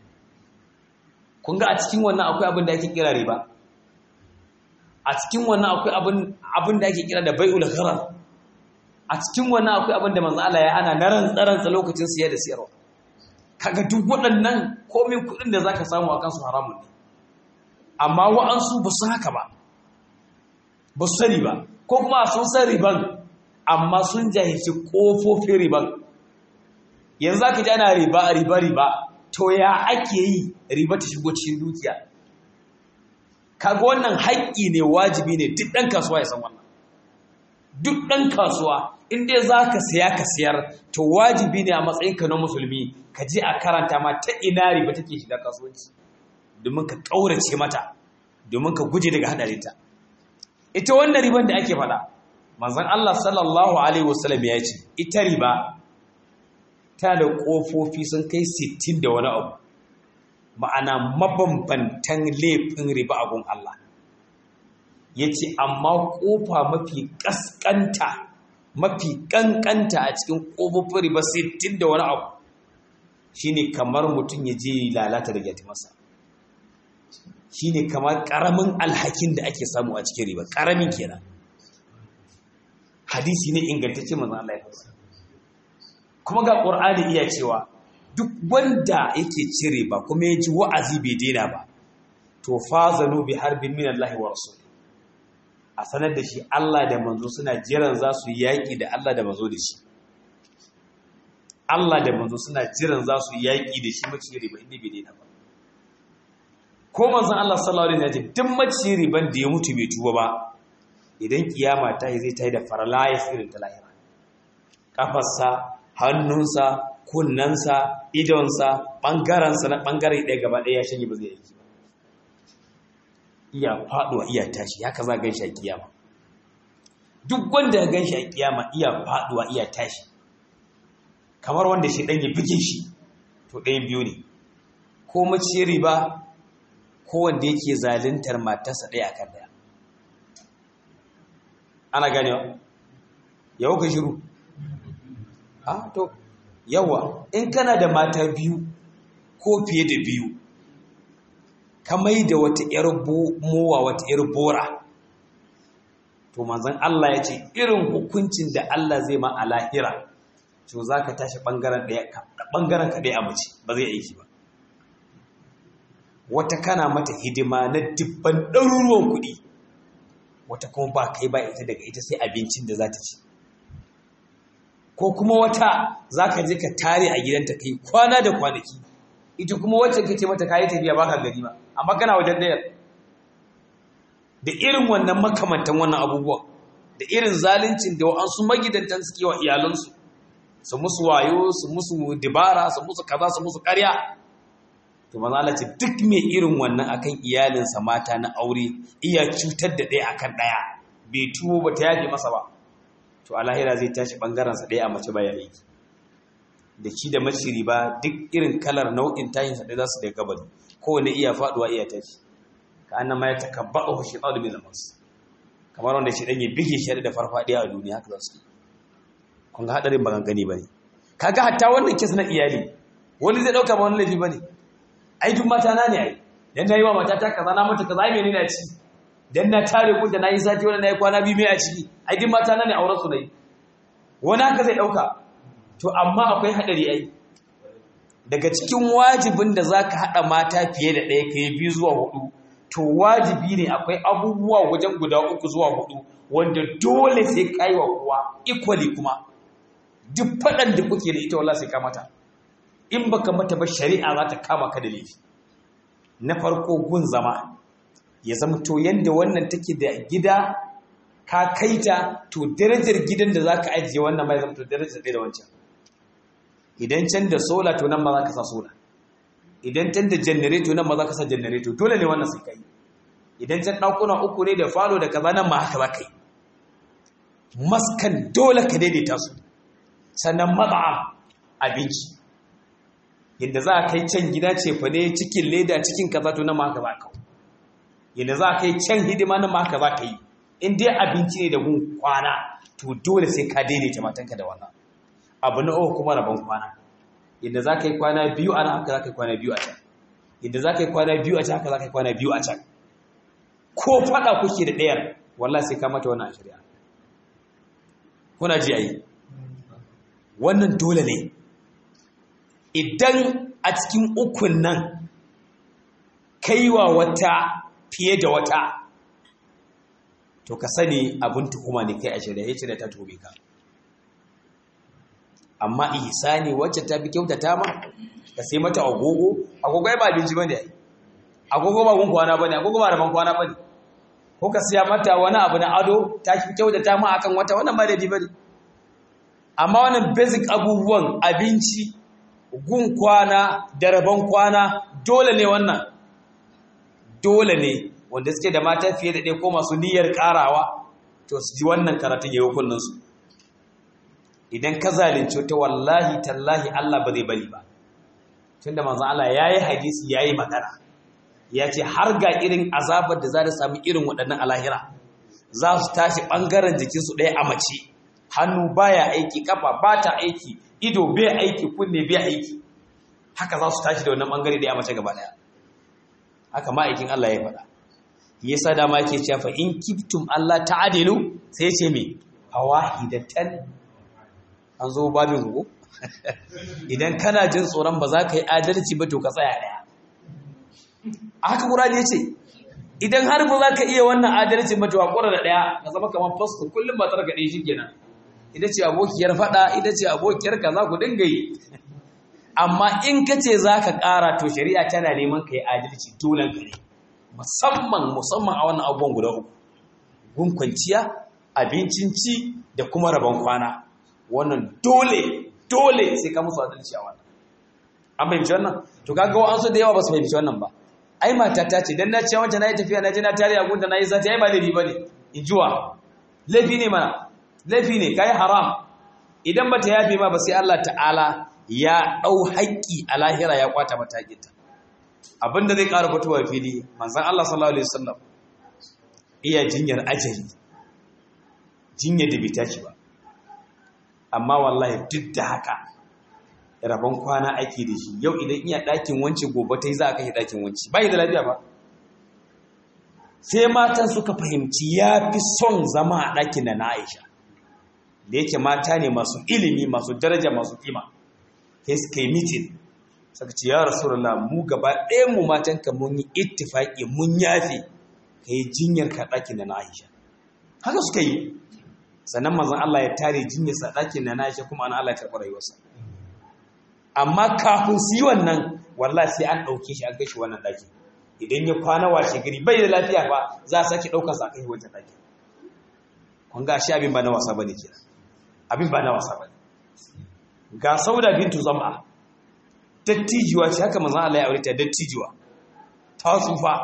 kun ga a cikin wannan akwai abin da ake kira riba a cikin wannan akwai abin da ake kira da bai'ul gharar a cikin wannan akwai abin da manzo Allah ya ana na rantsa lokacin siya da siyarwa kaga duk waɗannan komai kuɗin da zaka samu akan su haramun ne amma wa'ansu ba su haka ba ba su sani ba ko kuma sun san riban amma sun jahilci ƙofofin riban yanzu za ka ji ana riba riba riba to ya ake yi riba ta shigo cikin dukiya kaga wannan haƙƙi ne wajibi ne duk ɗan kasuwa ya san wannan duk ɗan kasuwa in dai za ka siya ka siyar to wajibi ne a matsayinka na musulmi ka je a karanta ma ta ina riba take shiga kasuwanci domin ka ƙaurace mata domin ka guje daga haɗarinta ita wannan riban da ake faɗa manzon Allah sallallahu alaihi wasallam ya ce ita riba ta da ƙofofi sun kai 60 da wani abu ma'ana mabambantan laifin riba a gun Allah ya ce amma ƙofa mafi ƙasƙanta mafi ƙanƙanta a cikin ƙofofin riba 60 da wani abu shine kamar mutum ya je lalata da masa. shi ne kamar ƙaramin alhakin da ake samu a cikin riba ƙaramin kenan hadisi ne ingantacce manzan Allah ya fasa kuma ga ƙur'ani iya cewa duk wanda yake cin riba kuma ya ji wa'azi bai daina ba to fazanu bi harbin min Allah wa rasul a sanar da shi Allah da manzo suna jiran za su yaƙi da Allah da manzo da shi Allah da manzo suna jiran za su yaƙi da shi mace riba inda bai daina ba ko manzon Allah sallallahu alaihi wasallam duk mace riban da ya mutu bai tuba ba idan kiyama ta yi zai ta yi da farlayis irin ta lahira kafarsa hannunsa kunnansa idonsa ɓangarensa na ɓangare ɗaya gaba ɗaya ya shanye ba zai yi ba iya faɗuwa iya tashi haka za gan shi a kiyama duk wanda ya gan shi a kiyama iya faɗuwa iya tashi kamar wanda shi ɗan ya bige shi to ɗayan biyu ne ko mace riba ko wanda yake zaluntar matarsa ɗaya akan ɗaya ana ganewa yau ka shiru ah to yawa in kana da mata biyu ko fiye da biyu ka mai da wata ‘yar mowa wata ‘yar bora to manzan Allah ya ce irin hukuncin da Allah zai ma a lahira to za ka tashi ɓangaren ka ɗaya a mace ba zai aiki ba wata kana mata hidima na dubban ɗaruruwan kuɗi wata kuma ba kai ba ita daga ita sai abincin da za ta ci ko kuma wata za ka je ka tare a gidanta kai kwana da kwanaki ita kuma wacce ka ce mata kayi tafiya baka gari ba amma kana wajen dayar da irin wannan makamantan wannan abubuwan da irin zaluncin da wa'ansu magidantan suke wa iyalansu su musu wayo su musu dibara su musu kaza su musu karya to maza Allah ce duk mai irin wannan akan iyalinsa mata na aure iya cutar da ɗaya akan ɗaya bai tuwo ba ta yafe masa ba to a lahira zai tashi ɓangarensa ɗaya a mace baya aiki da shi da maciri ba duk irin kalar nau'in tayinsa ɗaya za su da gabani kowane iya faɗuwa iya tashi ka annan ma ya takabba a hushe ɗau da mai zamansu kamar wanda shi ɗan ya bige shi da farfaɗiya a duniya haka za su kun ga haɗarin ba gani ba ne kaga hatta wannan kes na iyali wani zai ɗauka ba wani laifi ba ne ai duk mata na ne ai dan nayi wa mata ta kaza na mata kaza ai menene a ciki dan na tare ku da nayi sati wannan nayi kwana biyu mai a ciki ai duk mata na ne auren su nayi wani haka zai dauka to amma akwai hadari ai daga cikin wajibin da zaka hada mata fiye da ɗaya kai biyu zuwa hudu to wajibi ne akwai abubuwa wajen guda uku zuwa hudu wanda dole sai kai wa kowa equally kuma duk fadan da kuke da ita wallahi sai ka mata in baka mata ba shari'a za ta kama ka da laifi na farko gun zama ya zama to yanda wannan take da gida ka kaita to darajar gidan da zaka ajiye wannan mai zama to darajar da wancan idan can da sola to nan ma za ka sa sola idan can da janareto nan ma za ka sa janareto dole ne wannan sai kai idan can ɗakuna uku ne da falo da kaza nan ma haka za ka yi maskan dole ka daidaita su sannan matsa'am abinci yadda za a kai can gida ce fa ne cikin leda cikin kaza to nan ma haka za ka yadda za a kai can hidima nan ma haka za ka yi in dai abinci ne da gun kwana to dole sai ka daidaita matanka da wannan abu na uku kuma rabon kwana yadda za ka yi kwana biyu a nan haka za ka yi kwana biyu a can yadda za ka yi kwana biyu a can haka za ka yi kwana biyu a can ko faɗa kuke da ɗayar wallah sai ka mata wannan shari'a kuna ji a yi wannan dole ne idan a cikin ukun nan kaiwa wata fiye da wata to ka sani abin tuhuma ne kai a shari'a ya ce da ta tobe ka amma ihsani wacce ta fi kyautata ma ka sai mata agogo agogo ba abinci bane ai agogo ba gun kwana bane agogo ba rabon kwana bane ko ka siya mata wani abu na ado ta fi kyautata ma akan wata wannan ba daidai bane amma wannan basic abubuwan abinci gun kwana da rabon kwana dole ne wannan dole ne wanda suke da mata fiye da ɗaya ko masu niyyar ƙarawa to su ji wannan karatun ya yi hukunninsu idan ka zalunci ta wallahi tallahi Allah ba zai bari ba tunda manzon Allah yayi hadisi yayi magana ya ce har ga irin azabar da za ta sami irin waɗannan alahira za su tashi ɓangaren jikinsu ɗaya a mace hannu baya aiki kafa ba ta aiki ido bai aiki kunne bai aiki haka za su tashi da wannan ɓangare ɗaya a mace gaba ɗaya haka ma'aikin Allah ya faɗa yasa dama yake cewa fa in kiftum Allah ta'adilu sai ce me fawahidatan an zo babin ku idan kana jin tsoron ba za ka yi adalci ba to ka tsaya daya a haka ƙurani ya ce idan har ba za ka iya wannan adalci ba to a ƙura da daya ka zama kamar fasto kullum ba tsarka ɗaya shi kenan ita ce abokiyar faɗa ita ce abokiyar ka za ku dinga yi amma in ka ce za ka ƙara to shari'a tana neman ka yi adalci dolen ka ne musamman musamman a wannan abubuwan guda uku gun kwanciya abincin ci da kuma rabon kwana wannan dole dole sai ka musu adalci a wannan an fahimci wannan to kaga wa an so da yawa ba su fahimci wannan ba ai mata ta ce dan na ce wancan nayi tafiya na je na tare a gunda nayi zati ai ba laifi bane in jiwa laifi ne mana laifi ne kai haram idan bata yafe ma ba sai Allah ta'ala ya dau haƙƙi a lahira ya kwata mata haƙƙinta abinda zai ƙara fitowa fili manzon Allah sallallahu alaihi wasallam iya jinyar ajali jinyar da bai tashi ba amma wallahi duk da haka rabon kwana ake da shi yau idan iya ɗakin wance gobe ta yi za a kai ɗakin wance ba da lafiya ba sai matan suka fahimci ya fi son zama a ɗakin da na aisha da yake mata ne masu ilimi masu daraja masu kima sai suka yi mitin suka ce ya rasu mu gaba ɗayan mu matan ka mun yi ittifaƙi mun yafe ka yi jinyar ka ɗakin da na aisha haka suka yi sannan mazan Allah ya tare jinyarsa ɗakin da na aisha kuma ana Allah ya karɓi rayuwarsa amma kafin su yi wannan wallahi sai an ɗauke shi an gashi wannan ɗaki idan ya kwana washe gari bai da lafiya ba za a sake ɗaukar sa kai wancan ɗaki kun ga shi abin ba na wasa bane kenan abin ba na wasa bane ga sauda bintu zam'a dattijuwa ce haka manzon Allah ya aure ta dattijuwa ta tsufa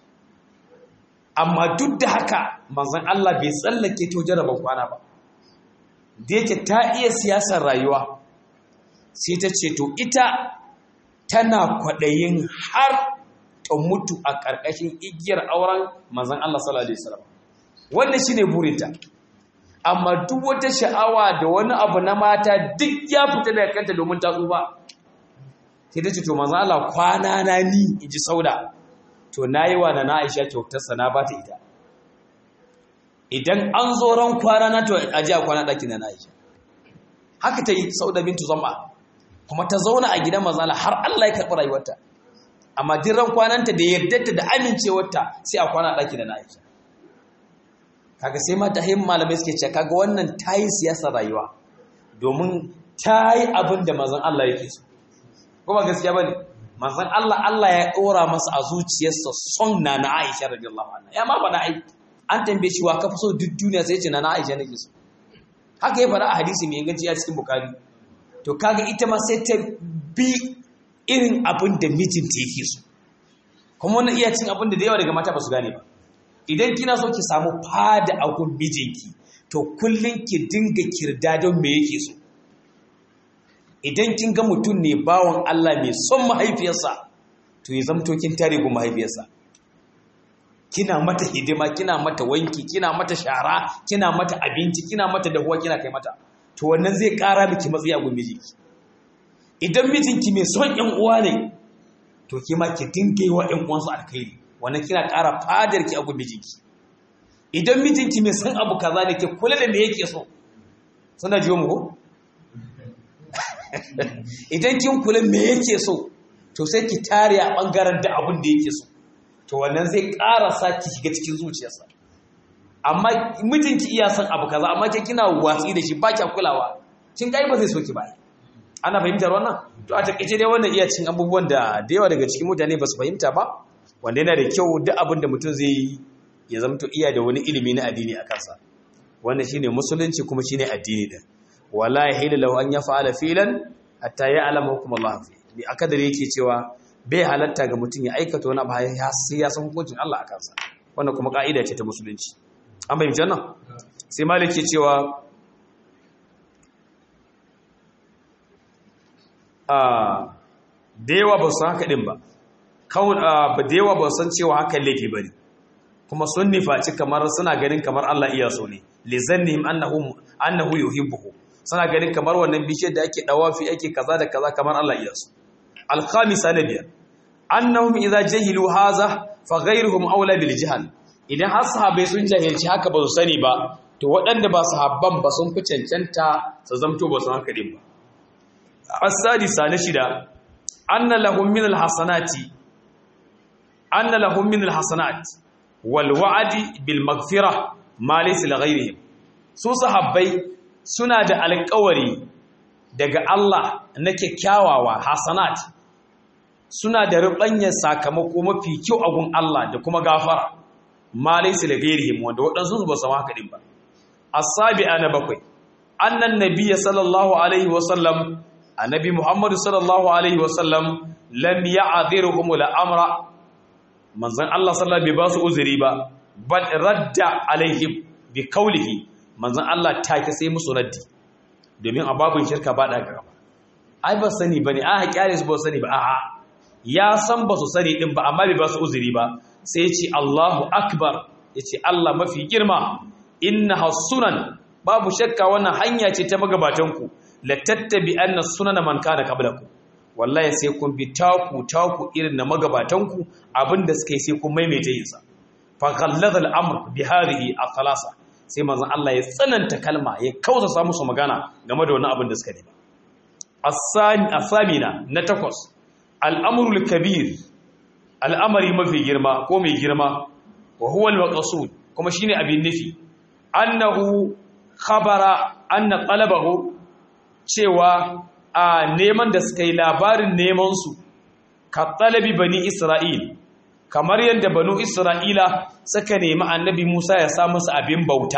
amma duk da haka manzon Allah bai tsallake to jaraban kwana ba da yake ta iya siyasar rayuwa sai ta ce to ita tana kwaɗayin har ta mutu a ƙarƙashin igiyar auren manzan Allah sallallahu Alaihi wasallam wannan shi ne burinta amma duk wata sha'awa da wani abu na mata duk ya fita daga kanta domin ta tsufa sai ta ce to manzo Allah kwana na ni in ji sauda to nayi wa na Aisha kyautar sa na bata ita idan an zo ran kwana na to a ji a kwana ɗakin na Aisha haka ta yi sauda bintu zama kuma ta zauna a gidan manzo Allah har Allah ya karɓi rayuwarta amma din ran kwananta da yardarta da amincewarta sai a kwana ɗakin na Aisha kaga sai mata him malamai suke cewa kaga wannan tayi siyasar rayuwa domin tayi abin da manzon Allah yake so kuma gaskiya bane manzon Allah Allah ya dora masa a zuciyarsa son na na Aisha radiyallahu anha ya ma bana ai an tambaye shi wa ka fi so duk duniya sai ce na na Aisha nake so haka ya faɗa a hadisi mai inganci a cikin Bukhari to kaga ita ma sai ta bi irin abin da mijinta yake so kuma wannan iya cin abin da da yawa daga mata ba su gane ba idan kina so ki samu fada a gun mijinki to kullum ki dinga kirda don me yake so idan kin ga mutum ne bawan Allah mai son mahaifiyarsa to ya zamto kin tare gun mahaifiyarsa kina mata hidima kina mata wanki kina mata shara kina mata abinci kina mata dahuwa kina kai mata to wannan zai kara miki matsayi a gun mijinki idan mijinki mai son ƴan uwa ne to ki ma ki dinga yi wa ƴan uwansu alkhairi wannan kina ƙara fadar ki a gun mijinki idan mijinki mai san abu kaza ne ke kula da me yake so suna jiyo mu ko idan kin kula me yake so to sai ki tare a bangaren da abin da yake so to wannan zai ƙara sa ki shiga cikin zuciyarsa amma mijinki iya san abu kaza amma ke kina watsi da shi ba kya kulawa kin ga ba zai so ki ba ana fahimtar wannan to a takeice dai wannan iya cin abubuwan da da yawa daga cikin mutane ba su fahimta ba wanda yana da kyau duk abin da mutum zai yi ya zamto iya da wani ilimi na addini a kansa wannan shine musulunci kuma shine addini din wala yahilu lahu an yaf'ala filan hatta ya'lama hukum Allah fi bi akadar yake cewa bai halatta ga mutum ya aikata wani abu sai ya san hukuncin Allah a kansa wannan kuma ka'ida ce ta musulunci an bayyana jannan sai malik ke cewa a da yawa ba su haka din ba kawun da yawa ba san cewa hakan laifi bane kuma sun nifaci kamar suna ganin kamar Allah iya so ne li zannihim annahu annahu yuhibbuhu suna ganin kamar wannan bishiyar da ake dawafi ake kaza da kaza kamar Allah iya so al-khamisa na biyar annahum idza jahilu hadha fa ghayruhum awla bil jahl idan har sahabbai sun jahilci haka ba su sani ba to waɗanda ba sahabban ba sun fi cancanta su zamto ba su haka din ba as-sadisa na shida anna lahum min al-hasanati anna lahum min al-hasanat wal wa'di bil maghfirah ma laysa li ghayrihim su sahabbai suna da alƙawari daga Allah na kyakkyawawa hasanat suna da rubanyar sakamako mafi kyau a gun Allah da kuma gafara ma laysa li ghayrihim wanda waɗansu ba su haka din ba as-sabi'a na bakwai annan nabiyyi sallallahu alaihi wa sallam annabi muhammadu sallallahu alaihi wa sallam lam ya'dhiruhum al-amra manzon Allah sallallahu bai ba su uzuri ba bal radda alaihim bi kaulihi manzon Allah take sai musu raddi domin a babun shirka ba da gaba ai ba sani bane a haƙiƙare su ba sani ba a'a ya san ba su sani din ba amma bai ba su uzuri ba sai ya ce Allahu akbar ya ce Allah mafi girma inna hasunan babu shakka wannan hanya ce ta magabatanku la tattabi anna sunana man kana qablakum wallahi sai kun bi taku taku irin na magabatanku abinda suka yi sai kun maimaita yin sa fa ghallada al-amr bi hadhihi al-thalasa sai manzon Allah ya tsananta kalma ya kausa sa musu magana game da wannan abin da suka nema as-sani asamina na takwas al-amru al-kabir al'amari mafi girma ko mai girma wa huwa al-maqsud kuma shine abin nufi annahu khabara anna talabahu cewa a neman da suka yi labarin nemansu ka talabi bani isra'il kamar yadda banu isra'ila suka nemi annabi musa ya sa musu abin bauta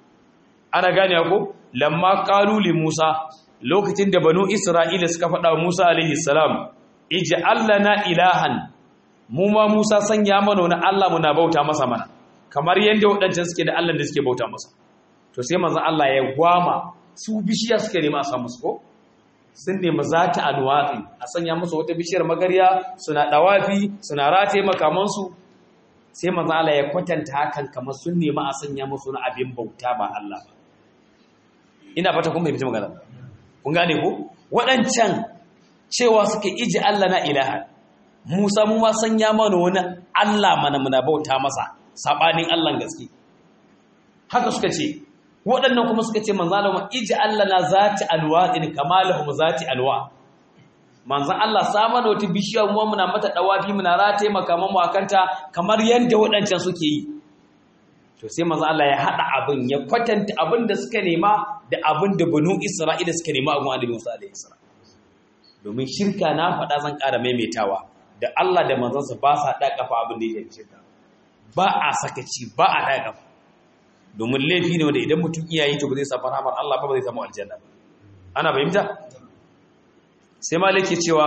ana gane ko lamma kaluli musa lokacin da banu isra'ila suka faɗa musa alaihi salam iji allana ilahan mu ma musa sanya mana wani allah muna bauta masa mana kamar yadda waɗancan suke da allah da suke bauta masa to sai manzon allah ya gwama su bishiya suke nema a samu su ko sun nemi za ta alwatsi a sanya musu wata bishiyar magarya suna ɗawafi suna rataye makamansu sai manzon Allah ya kwatanta hakan kamar sun nemi a sanya musu na abin bauta ba Allah ba ina fata kun fahimci magana kun gane ko waɗancan cewa suka iji Allah na ilaha Musa mu ma sanya mana wani Allah mana muna bauta masa sabanin Allah gaske haka suka ce waɗannan kuma suka ce manzo Allah iji Allah na zati alwa in kamalahum zati alwa manzan Allah sama da wata bishiya mu muna mata dawafi muna rataye makaman mu akanta kamar yanda waɗancan suke yi to sai manzan Allah ya hada abin ya kwatanta abin da suka nema da abin da banu Isra'ila suka nema a gun Annabi Musa alaihi salam domin shirka na faɗa zan ƙara maimaitawa da Allah da manzansa ba sa da kafa abin da yake shirka ba a sakaci ba a da kafa domin laifi ne wanda idan mutum iyaye to ba zai samu rahmar Allah ba ba zai samu aljanna ba ana fahimta sai maliki cewa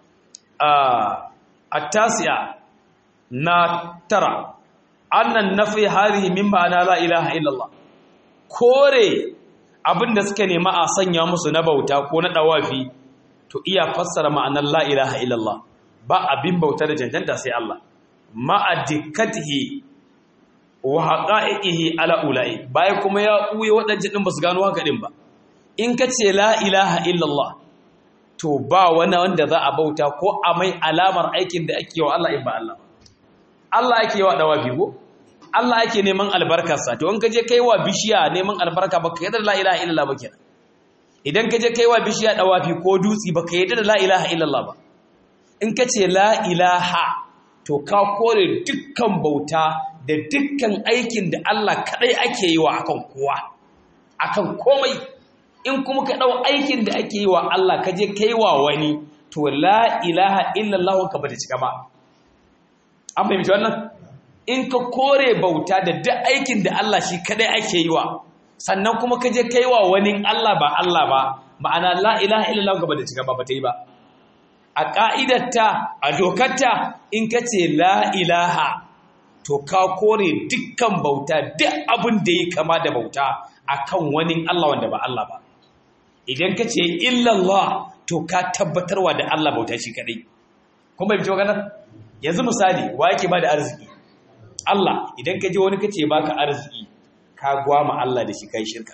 a tasiya na tara annan nafi harihi min ma'ana la ilaha illallah kore abinda suka nema a sanya musu na bauta ko na dawafi to iya fassara ma'anar la ilaha illallah ba abin bauta da cancanta sai Allah ma'a dikkatihi wa haqa'ihi ala ulai bai kuma ya uye wadannan din basu gano haka din ba in kace la ilaha illallah to ba wani wanda za a bauta ko a mai alamar aikin da ake wa Allah in ba Allah Allah ake wa dawafi ko Allah ake neman albarkarsa to in ka je kai wa bishiya neman albarka baka yadda la ilaha illallah ba kenan idan ka je kai wa bishiya dawafi ko dutsi baka yadda la ilaha illallah ba in ka ce la ilaha to ka kore dukkan bauta da dukkan aikin da Allah kadai ake yi wa akan kowa akan komai in kuma ka ɗau aikin da ake yi wa Allah ka je kai wa wani to la ilaha illallah ka bata cika ba an fahimci wannan in ka kore bauta da duk aikin da Allah shi kadai ake yi wa sannan kuma ka je kai wa wani Allah ba Allah ba ma'ana la ilaha illallah ka bata cika ba bata yi ba a ka'idarta a dokarta in ka ce la ilaha to ka kore dukkan bauta duk abin da ya kama da bauta akan wani Allah wanda ba Allah ba idan ka ce illallah to ka tabbatarwa da Allah bauta shi kadai kuma bai magana yanzu misali wa yake ba da arziki Allah idan ka je wani kace baka arziki ka gwama Allah da shi kai shirka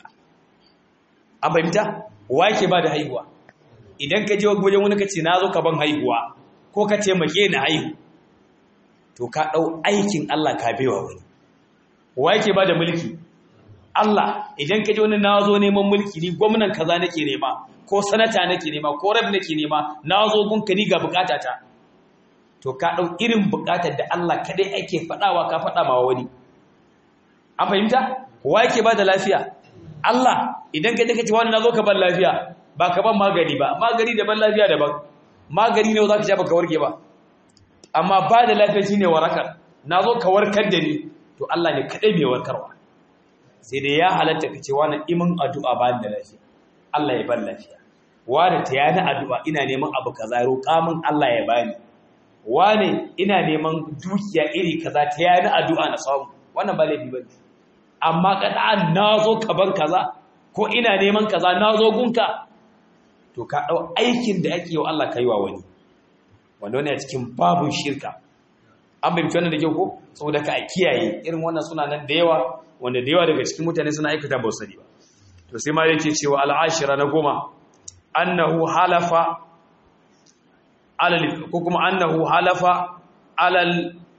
an fahimta wa yake ba da haihuwa idan ka je wajen wani kace na zo ka ban haihuwa ko ka ce make ni haihu to ka dau aikin Allah ka baiwa wani wa yake ba da mulki Allah idan ka ji wani na zo neman mulki ni gwamnan kaza nake nema ko sanata nake nema ko rab nake nema na zo gunka ni ga bukatata to ka dau irin bukatar da Allah kadai ake fadawa ka fada ma wani an fahimta kowa yake ba da lafiya Allah idan ka je ka ce wani na zo ka ban lafiya ba ka ban magani ba magani daban lafiya daban magani ne za ka sha baka warke ba amma ba da lafiya shine warakar na zo ka warkar da ni to Allah ne kadai mai warkarwa sai dai ya halatta ka ce wani imin addu'a ba da lafiya Allah ya ban lafiya wani ta yana addu'a ina neman abu kaza roƙa min Allah ya bani wani ina neman dukiya iri kaza ta yana addu'a na samu wannan ba laifi bane amma kada na zo ka ban kaza ko ina neman kaza na zo gunka to ka dau aikin da ake yi wa Allah kai wa wani wanda wani a cikin babun shirka an bai wannan da kyau ko saboda ka a kiyaye irin wannan suna nan da yawa wanda da yawa daga cikin mutane suna aikata ba sani ba to sai ma yake cewa al'ashira na goma annahu halafa alal ko kuma annahu halafa alal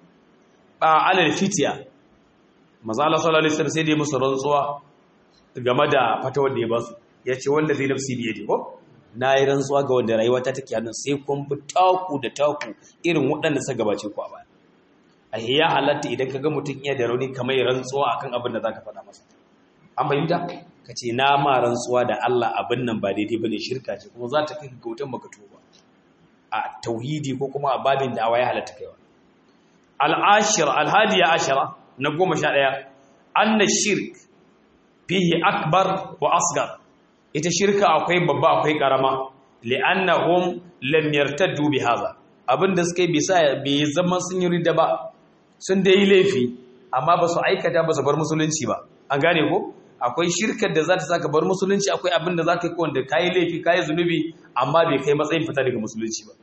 alal fitiya manzo Allah sallallahu alaihi wasallam sai dai musu rantsuwa game da fatawar da ya ba su yace wanda zai nafsi biye ko na yi rantsuwa ga wanda rayuwa ta take hannun sai kun bi taku da taku irin waɗanda suka gabace ku a baya a ya halatta idan ka ga mutum iya da rauni kamar rantsuwa akan abin da zaka faɗa masa an fahimta ka ce na ma rantsuwa da Allah abin nan ba daidai bane shirka ce kuma za ta kai ga wutan baka tuba a tauhidi ko kuma a babin da ya halatta kaiwa al-ashir al-hadiya ashara na goma sha ɗaya anna shirk fihi akbar wa asgar ita shirka akwai babba akwai karama li'annahum lam yartaddu bi hadha abinda suka yi bisa bai zama sun yi ridda ba sun dai yi laifi amma ba su aikata ba su bar musulunci ba an gane ko akwai shirkar da za ta saka bar musulunci akwai abin da za ka yi wanda ka yi laifi ka yi zunubi amma bai kai matsayin fita daga musulunci ba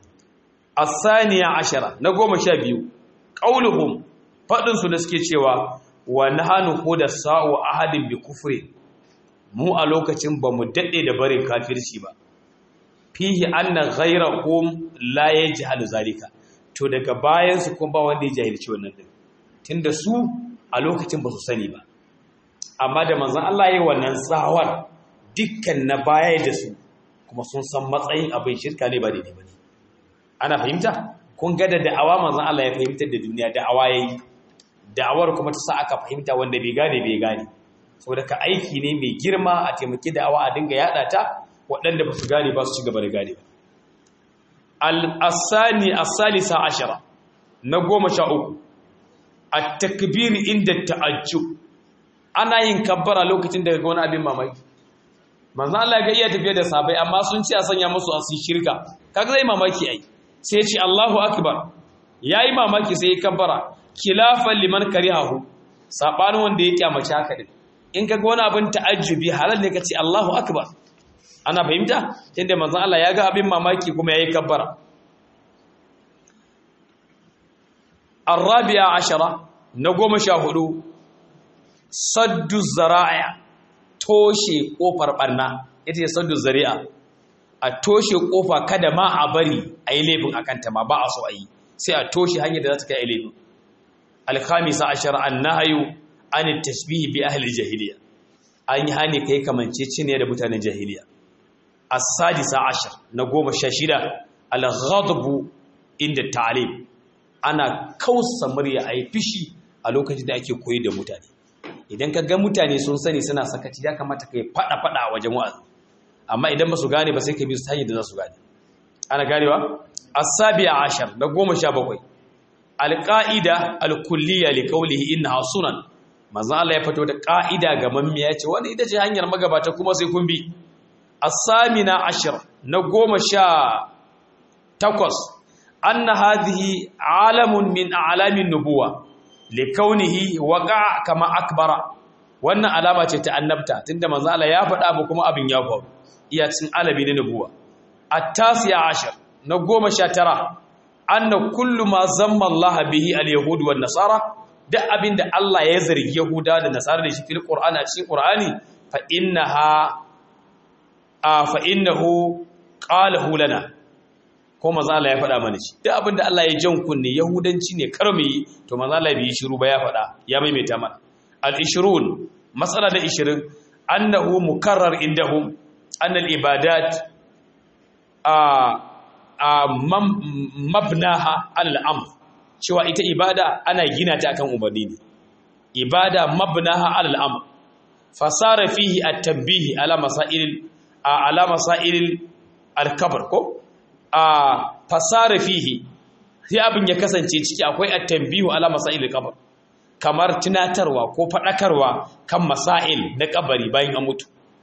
asaniya ashara na goma sha biyu ƙauluhum faɗinsu da suke cewa wa nahanu ko da sa'o ahadin bi kufre mu a lokacin ba mu daɗe da barin kafirci ba fihi anna ghayrakum la yajhalu zalika to daga bayan su kuma ba wanda ya jahilci wannan din tunda su a lokacin ba su sani ba amma da manzon Allah yayin wannan tsawar dukkan na baya da su kuma sun san matsayin abin shirka ne ba daidai bane ana fahimta kun ga da da'awa manzon Allah ya fahimtar da duniya da'awa yayi da'awar kuma ta sa aka fahimta wanda bai gane bai gane saboda ka aiki ne mai girma a taimaki da'awa a dinga yada ta waɗanda ba su gane ba su ci gaba da gane ba al-asani as-salisa ashara na goma sha uku at-takbir inda ta'ajjub ana yin kabbara lokacin da ga wani abin mamaki manzo Allah ga iya tafiya da sabai amma sun ce a sanya musu a sun shirka kaga zai mamaki ai sai ya ce Allahu akbar yayi mamaki sai ya kabbara khilafan liman karihahu sabanin wanda ya kyamace haka din in kaga wani abin ta'ajjubi halal ne kace Allahu akbar ana fahimta tunda manzon Allah ya ga abin mamaki kuma yayi kabbara arabiya ashara na goma sha hudu saddu zara'a toshe kofar barna ita ce saddu zari'a a toshe kofa kada ma a bari a yi laifin akan ta ma ba a so a yi sai a toshe hanyar da za ta kai laifin alkhamisa ashara annahayu an tashbihi bi ahli jahiliya an yi hani kai kamanceceniya da mutanen jahiliya as-sadisa ashar na goma sha shida al-ghadbu inda ta'lim ana kausa murya ayi fishi a lokacin da ake koyi da mutane idan ka ga mutane sun sani suna sakaci ya kamata kai fada fada a wajen wa'azi amma idan ba su gane ba sai ka bi su hanyar da za su gane ana ganewa as-sabi'a ashar na goma sha bakwai al-qa'ida al-kulliyya li qawlihi innaha sunan manzo Allah ya fito da ƙa'ida ga mammiya ce wani ita ce hanyar magabata kuma sai kun bi as-samina ashir na goma sha takwas anna hadhihi alamun min a'lamin nubuwa likaunihi waqa kama akbara wannan alama ce ta annabta tunda manzo Allah ya faɗa ba kuma abin ya faru iya cin alabi na nubuwa at-tasiya ashir na goma sha tara anna kullu ma zamma Allah bihi al-yahud wan nasara duk abin da Allah ya zargi Yahuda da Nasara da shi fil Qur'ani a cikin Qur'ani fa innaha a fa innahu qalahu lana ko manzo Allah ya faɗa mana shi duk abin da Allah ya jan kunne Yahudanci ne kar mu yi to manzo Allah bai shiru ba ya faɗa ya maimaita mana al-ishrun masala da 20 annahu mukarrar indahum anna al-ibadat a a mabnaha al-amr cewa ita ibada ana gina ta akan umarni ne ibada mabnaha alal amr fasara fihi at-tanbih ala masail ala masail al-kabr ko a fasara fihi sai abin ya kasance ciki akwai at-tanbih ala masail al-kabr kamar tunatarwa ko fadakarwa kan masail na kabari bayan an mutu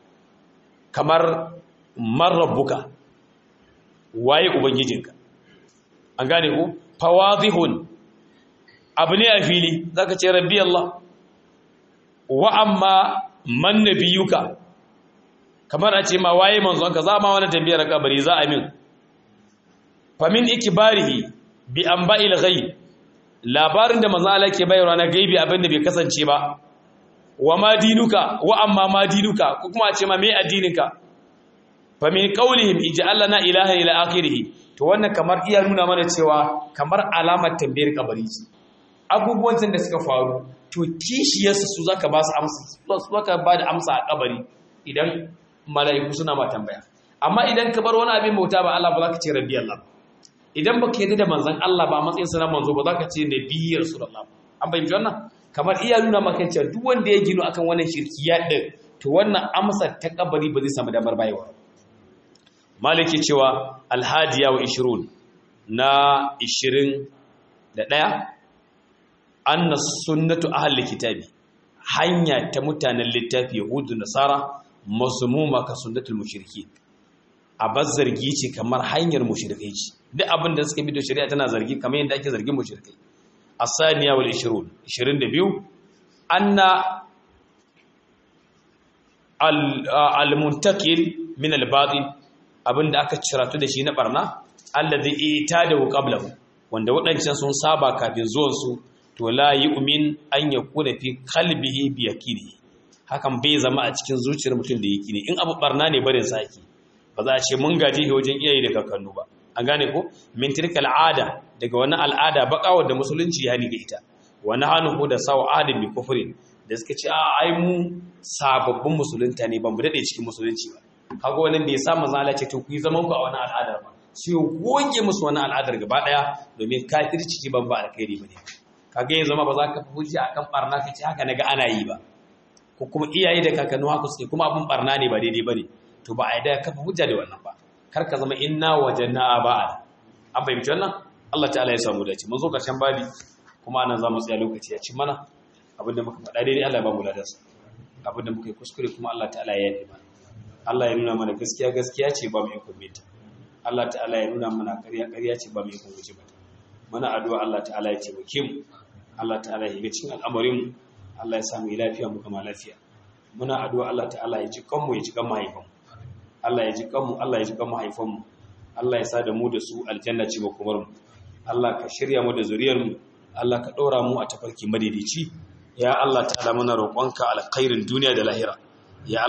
kamar man rabbuka waye ubangijinka an gane ku fawadihun abu ne a fili zaka ce rabbi Allah wa amma man nabiyuka kamar a ce ma waye manzon ka za ma wani tambayar kabari za a min fa min ikbarihi bi anba'il ghaib labarin da manzon Allah ke bayarwa na gaibi abin da bai kasance ba wa ma dinuka wa amma ma dinuka ko kuma a ce ma me addininka fa min qawlihim ij'alna ilaha ila akhirih to wannan kamar iya nuna mana cewa kamar alamar tambayar kabari ce abubuwan da suka faru to kishiyarsu su zaka ba su amsa su zaka ba da amsa a kabari idan mala'iku suna ma tambaya amma idan ka bar wani abin bauta ba Allah ba za ka ce rabbi Allah idan baka yarda da manzon Allah ba matsayin sa na manzo ba za ka ce nabiyyar rasulullah an bayyana wannan kamar iya nuna maka cewa duk wanda ya gino akan wannan shirkiya din to wannan amsa ta kabari ba zai samu damar bayarwa maliki cewa alhadiya wa 20 na 21 anna sunnatu ahli kitabi hanya ta mutanen littafi yahudu nasara mazmuma ka sunnatul mushriki abaz zargi ce kamar hanyar mushrikai ce duk abin da suka bi da shari'a tana zargi kamar yadda ake zargin mushrikai asaniya wal 20 22 anna al muntakil min al batil abinda aka ciratu da shi na barna allazi itadahu qablahu wanda waɗancan sun saba kafin zuwansu to la yu'min an yakuna fi qalbihi bi yaqini hakan bai zama a cikin zuciyar mutum da yaqini in abu barna ne barin sa yake ba za a ce mun gaji wajen iyaye da kakannu ba an gane ko min tilka al'ada daga wani al'ada baka da musulunci ya ni ga ita wani hannu da sawa adin bi kufrin da suka ce a ai mu sababbin musulunta ne ban mu dade cikin musulunci ba kaga wannan bai sa manzo Allah ce to ku yi zaman ku a wani al'adar ba sai goge musu wani al'adar gaba daya domin kafirci ban ba alkhairi bane kaga yanzu ma ba za ka fi hujja akan barna ka ce haka naga ana yi ba ko kuma iyaye da kakannu haka suke kuma abin barna ne ba daidai bane to ba a yi da kafa hujja da wannan ba kar ka zama inna wajanna aba'a an fahimci wannan Allah ta'ala ya samu dace mun zo karshen babi kuma anan za mu tsaya lokaci ya ci mana abinda muka faɗa daidai Allah ya ba mu ladansa abinda muka yi kuskure kuma Allah ta'ala ya yi mana Allah ya nuna mana gaskiya gaskiya ce ba mu yi kumbinta Allah ta'ala ya nuna mana ƙarya ƙarya ce ba mu yi kumbinta ba muna addu'a Allah ta'ala ya taimake mu Allah ta'ala ya ga cikin al'amarin mu Allah ya samu lafiya mu kama lafiya muna addu'a Allah ta'ala ya ji kanmu ya ji kan mahaifanmu Allah ya ji kanmu Allah ya ji kan mahaifanmu Allah ya sa da mu da su aljanna ce makomar mu Allah ka shirya mu da zuriyar mu Allah ka ɗora mu a tafarki madaidaici ya Allah ta'ala muna roƙonka alkhairin duniya da lahira ya